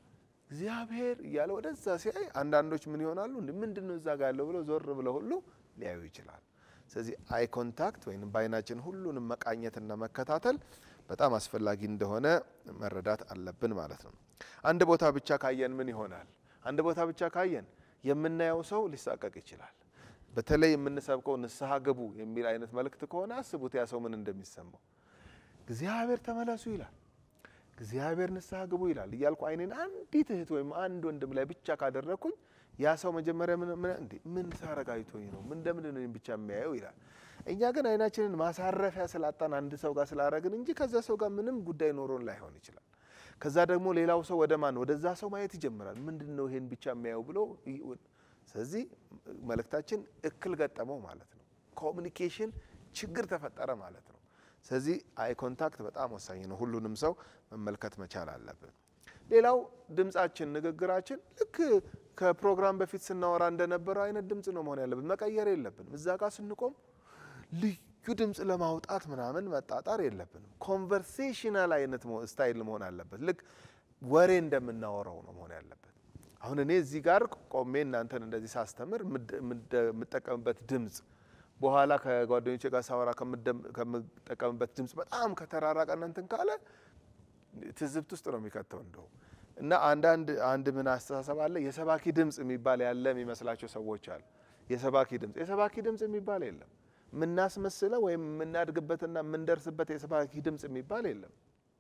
እግዚአብሔር እያለ ወደዛ ሲያይ አንዳንዶች ምን ይሆናሉ? ምንድን ነው እዛ ጋር ያለው ብለው ዞር ብለው ሁሉ ሊያዩ ይችላል። ስለዚህ አይ ኮንታክት ወይም በአይናችን ሁሉንም መቃኘትና መከታተል በጣም አስፈላጊ እንደሆነ መረዳት አለብን ማለት ነው። አንድ ቦታ ብቻ ካየን ምን ይሆናል? አንድ ቦታ ብቻ ካየን የምናየው ሰው ሊሳቀቅ ይችላል። በተለይ የምንሰብከው ንስሐ ግቡ የሚል አይነት መልእክት ከሆነ አስቡት ያ ሰው ምን እንደሚሰማው። እግዚአብሔር ተመለሱ ይላል እግዚአብሔር ንስሐ ግቡ ይላል እያልኩ አይኔን አንዲት እህት ወይም አንድ ወንድም ላይ ብቻ ካደረግኩኝ ያ ሰው መጀመሪያ ምን ሳረግ አይቶኝ ነው ምን እንደምንድን ነው ብቻ የሚያየው ይላል። እኛ ግን አይናችንን ማሳረፊያ ስላጣን አንድ ሰው ጋር ስላረግን እንጂ ከዛ ሰው ጋር ምንም ጉዳይ ኖሮን ላይሆን ይችላል። ከዛ ደግሞ ሌላው ሰው ወደ ማን ወደዛ ሰው ማየት ይጀምራል። ምንድን ነው ይሄን ብቻ የሚያየው ብሎ ስለዚህ መልእክታችን እክል ገጠመው ማለት ነው። ኮሚኒኬሽን ችግር ተፈጠረ ማለት ነው። ስለዚህ አይ ኮንታክት በጣም ወሳኝ ነው። ሁሉንም ሰው መመልከት መቻል አለብን። ሌላው ድምጻችን፣ ንግግራችን ልክ ከፕሮግራም በፊት ስናወራ እንደነበረው አይነት ድምፅ ነው መሆን ያለብን። መቀየር የለብንም። እዛ ጋር ስንቆም ልዩ ድምፅ ለማውጣት ምናምን መጣጣር የለብንም። ኮንቨርሴሽናል አይነት ስታይል መሆን አለበት። ልክ ወሬ እንደምናወራው ነው መሆን ያለበት። አሁን እኔ እዚህ ጋር ቆሜ እናንተን እንደዚህ ሳስተምር የምጠቀምበት ድምፅ በኋላ ከጓደኞቼ ጋር ሳወራ ከምጠቀምበት ድምፅ በጣም ከተራራቀ እንትን ካለ ትዝብት ውስጥ ነው የሚከተው እንደው እና አንዳንድ አንድ ምን አስተሳሰብ አለ የሰባኪ ድምፅ የሚባል ያለ የሚመስላቸው ሰዎች አሉ። የሰባኪ ድምፅ የሰባኪ ድምፅ የሚባል የለም። የምናስመስለው ወይም የምናድግበትና የምንደርስበት የሰባኪ ድምፅ የሚባል የለም።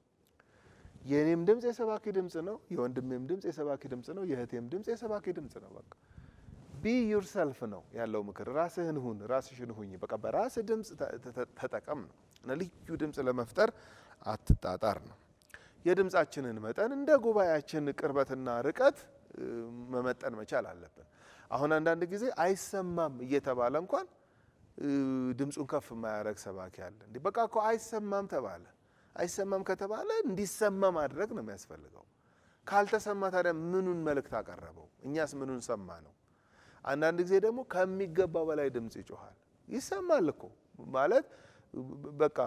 የእኔም ድምፅ የሰባኪ ድምፅ ነው። የወንድሜም ድምፅ የሰባኪ ድምፅ ነው። የእህቴም ድምፅ የሰባኪ ድምፅ ነው። በቃ ቢ ዩርሰልፍ ነው ያለው ምክር። ራስህን ሁን፣ ራስሽን ሁኝ። በቃ በራስህ ድምፅ ተጠቀም ነው እና ልዩ ድምፅ ለመፍጠር አትጣጣር ነው። የድምፃችንን መጠን እንደ ጉባኤያችን ቅርበትና ርቀት መመጠን መቻል አለብን። አሁን አንዳንድ ጊዜ አይሰማም እየተባለ እንኳን ድምፁን ከፍ የማያደርግ ሰባኪ አለ። እንዲህ በቃ እኮ አይሰማም ተባለ። አይሰማም ከተባለ እንዲሰማ ማድረግ ነው የሚያስፈልገው። ካልተሰማ ታዲያ ምኑን መልእክት አቀረበው? እኛስ ምኑን ሰማ ነው? አንዳንድ ጊዜ ደግሞ ከሚገባው በላይ ድምፅ ይጮኋል። ይሰማል እኮ ማለት በቃ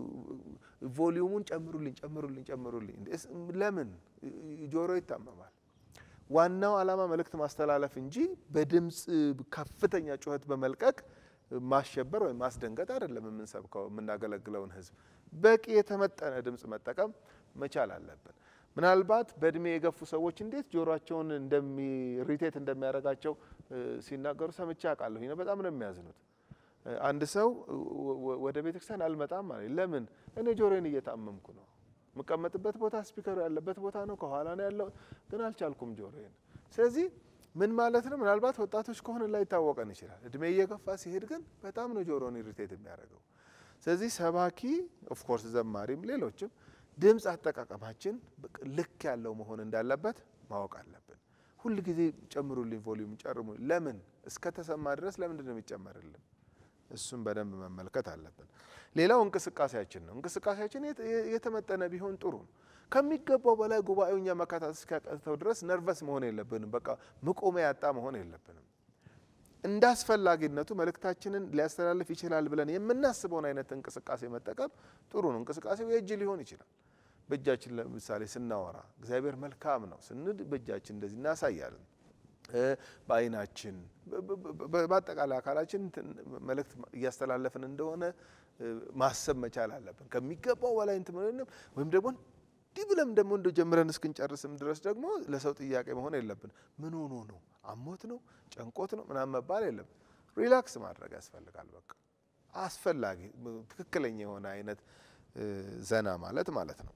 ቮሊዩሙን ጨምሩልኝ፣ ጨምሩልኝ፣ ጨምሩልኝ። ለምን ጆሮ ይታመማል? ዋናው ዓላማ መልእክት ማስተላለፍ እንጂ በድምፅ ከፍተኛ ጩኸት በመልቀቅ ማሸበር ወይም ማስደንገጥ አይደለም። የምንሰብከው የምናገለግለውን ሕዝብ በቂ የተመጠነ ድምፅ መጠቀም መቻል አለብን። ምናልባት በእድሜ የገፉ ሰዎች እንዴት ጆሮቸውን ሪቴት እንደሚያደርጋቸው ሲናገሩ ሰምቼ አውቃለሁ። በጣም ነው የሚያዝኑት። አንድ ሰው ወደ ቤተክርስቲያን አልመጣም ማለት ለምን? እኔ ጆሮዬን እየታመምኩ ነው። የምቀመጥበት ቦታ ስፒከሩ ያለበት ቦታ ነው፣ ከኋላ ነው ያለው፣ ግን አልቻልኩም ጆሮዬን። ስለዚህ ምን ማለት ነው? ምናልባት ወጣቶች ከሆነ ላይ ይታወቀን ይችላል። እድሜ እየገፋ ሲሄድ ግን በጣም ነው ጆሮን ኢሪቴት የሚያደርገው። ስለዚህ ሰባኪ ኦፍኮርስ፣ ዘማሪም ሌሎችም ድምፅ አጠቃቀማችን ልክ ያለው መሆን እንዳለበት ማወቅ አለብን። ሁል ጊዜ ጨምሩልኝ፣ ቮሊዩም ጨርሙ። ለምን እስከተሰማ ድረስ ለምንድን ነው የሚጨመርልን? እሱም በደንብ መመልከት አለብን። ሌላው እንቅስቃሴያችን ነው። እንቅስቃሴያችን የተመጠነ ቢሆን ጥሩ ነው። ከሚገባው በላይ ጉባኤው እኛ መካታት እስኪያቀተው ድረስ ነርቨስ መሆን የለብንም። በቃ መቆሚያ ያጣ መሆን የለብንም። እንደ አስፈላጊነቱ መልእክታችንን ሊያስተላልፍ ይችላል ብለን የምናስበውን አይነት እንቅስቃሴ መጠቀም ጥሩ ነው። እንቅስቃሴው የእጅ ሊሆን ይችላል። በእጃችን ለምሳሌ ስናወራ እግዚአብሔር መልካም ነው ስንል በእጃችን እንደዚህ እናሳያለን። በዓይናችን በአጠቃላይ አካላችን መልእክት እያስተላለፍን እንደሆነ ማሰብ መቻል አለብን። ከሚገባው በላይ እንትን ወይም ደግሞ እንዲህ ብለም ደግሞ እንደ ጀምረን እስክንጨርስም ድረስ ደግሞ ለሰው ጥያቄ መሆን የለብን። ምን ሆኖ ነው? አሞት ነው? ጨንቆት ነው? ምናምን መባል የለብን። ሪላክስ ማድረግ ያስፈልጋል። በቃ አስፈላጊ ትክክለኛ የሆነ አይነት ዘና ማለት ማለት ነው።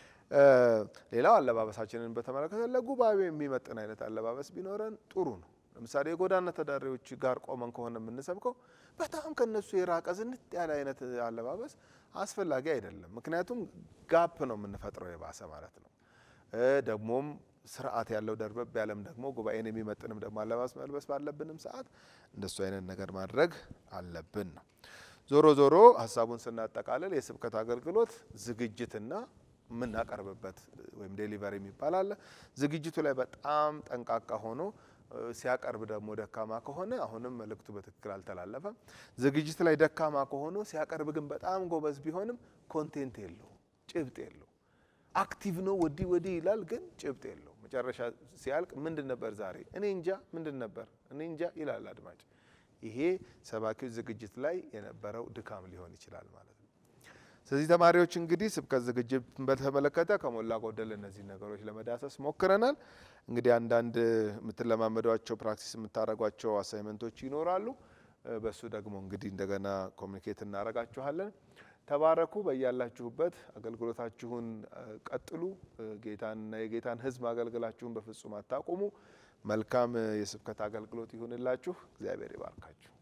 ሌላው አለባበሳችንን በተመለከተ ለጉባኤው የሚመጥን አይነት አለባበስ ቢኖረን ጥሩ ነው። ለምሳሌ የጎዳና ተዳዳሪዎች ጋር ቆመን ከሆነ የምንሰብከው በጣም ከነሱ የራቀ ዝንጥ ያለ አይነት አለባበስ አስፈላጊ አይደለም። ምክንያቱም ጋፕ ነው የምንፈጥረው የባሰ ማለት ነው። ደግሞም ስርዓት ያለው ደርበብ ያለም ደግሞ ጉባኤን የሚመጥንም ደግሞ አለባበስ መልበስ ባለብንም ሰዓት እንደሱ አይነት ነገር ማድረግ አለብን ነው። ዞሮ ዞሮ ሀሳቡን ስናጠቃልል የስብከት አገልግሎት ዝግጅትና የምናቀርብበት ወይም ዴሊቨሪ የሚባል አለ። ዝግጅቱ ላይ በጣም ጠንቃቃ ሆኖ ሲያቀርብ ደግሞ ደካማ ከሆነ አሁንም መልእክቱ በትክክል አልተላለፈም። ዝግጅት ላይ ደካማ ከሆኑ ሲያቀርብ ግን በጣም ጎበዝ ቢሆንም ኮንቴንት የለው፣ ጭብጥ የለው። አክቲቭ ነው ወዲህ ወዲህ ይላል፣ ግን ጭብጥ የለው። መጨረሻ ሲያልቅ ምንድን ነበር ዛሬ እኔ እንጃ ምንድን ነበር እኔ እንጃ ይላል አድማጭ። ይሄ ሰባኪው ዝግጅት ላይ የነበረው ድካም ሊሆን ይችላል ማለት ነው። ስለዚህ ተማሪዎች እንግዲህ ስብከት ዝግጅት በተመለከተ ከሞላ ጎደል እነዚህ ነገሮች ለመዳሰስ ሞክረናል። እንግዲህ አንዳንድ የምትለማመዷቸው ፕራክቲስ የምታደርጓቸው አሳይመንቶች ይኖራሉ። በሱ ደግሞ እንግዲህ እንደገና ኮሚኒኬት እናደርጋችኋለን። ተባረኩ። በያላችሁበት አገልግሎታችሁን ቀጥሉ። ጌታንና የጌታን ሕዝብ አገልግላችሁን በፍጹም አታቁሙ። መልካም የስብከት አገልግሎት ይሁንላችሁ። እግዚአብሔር ይባርካችሁ።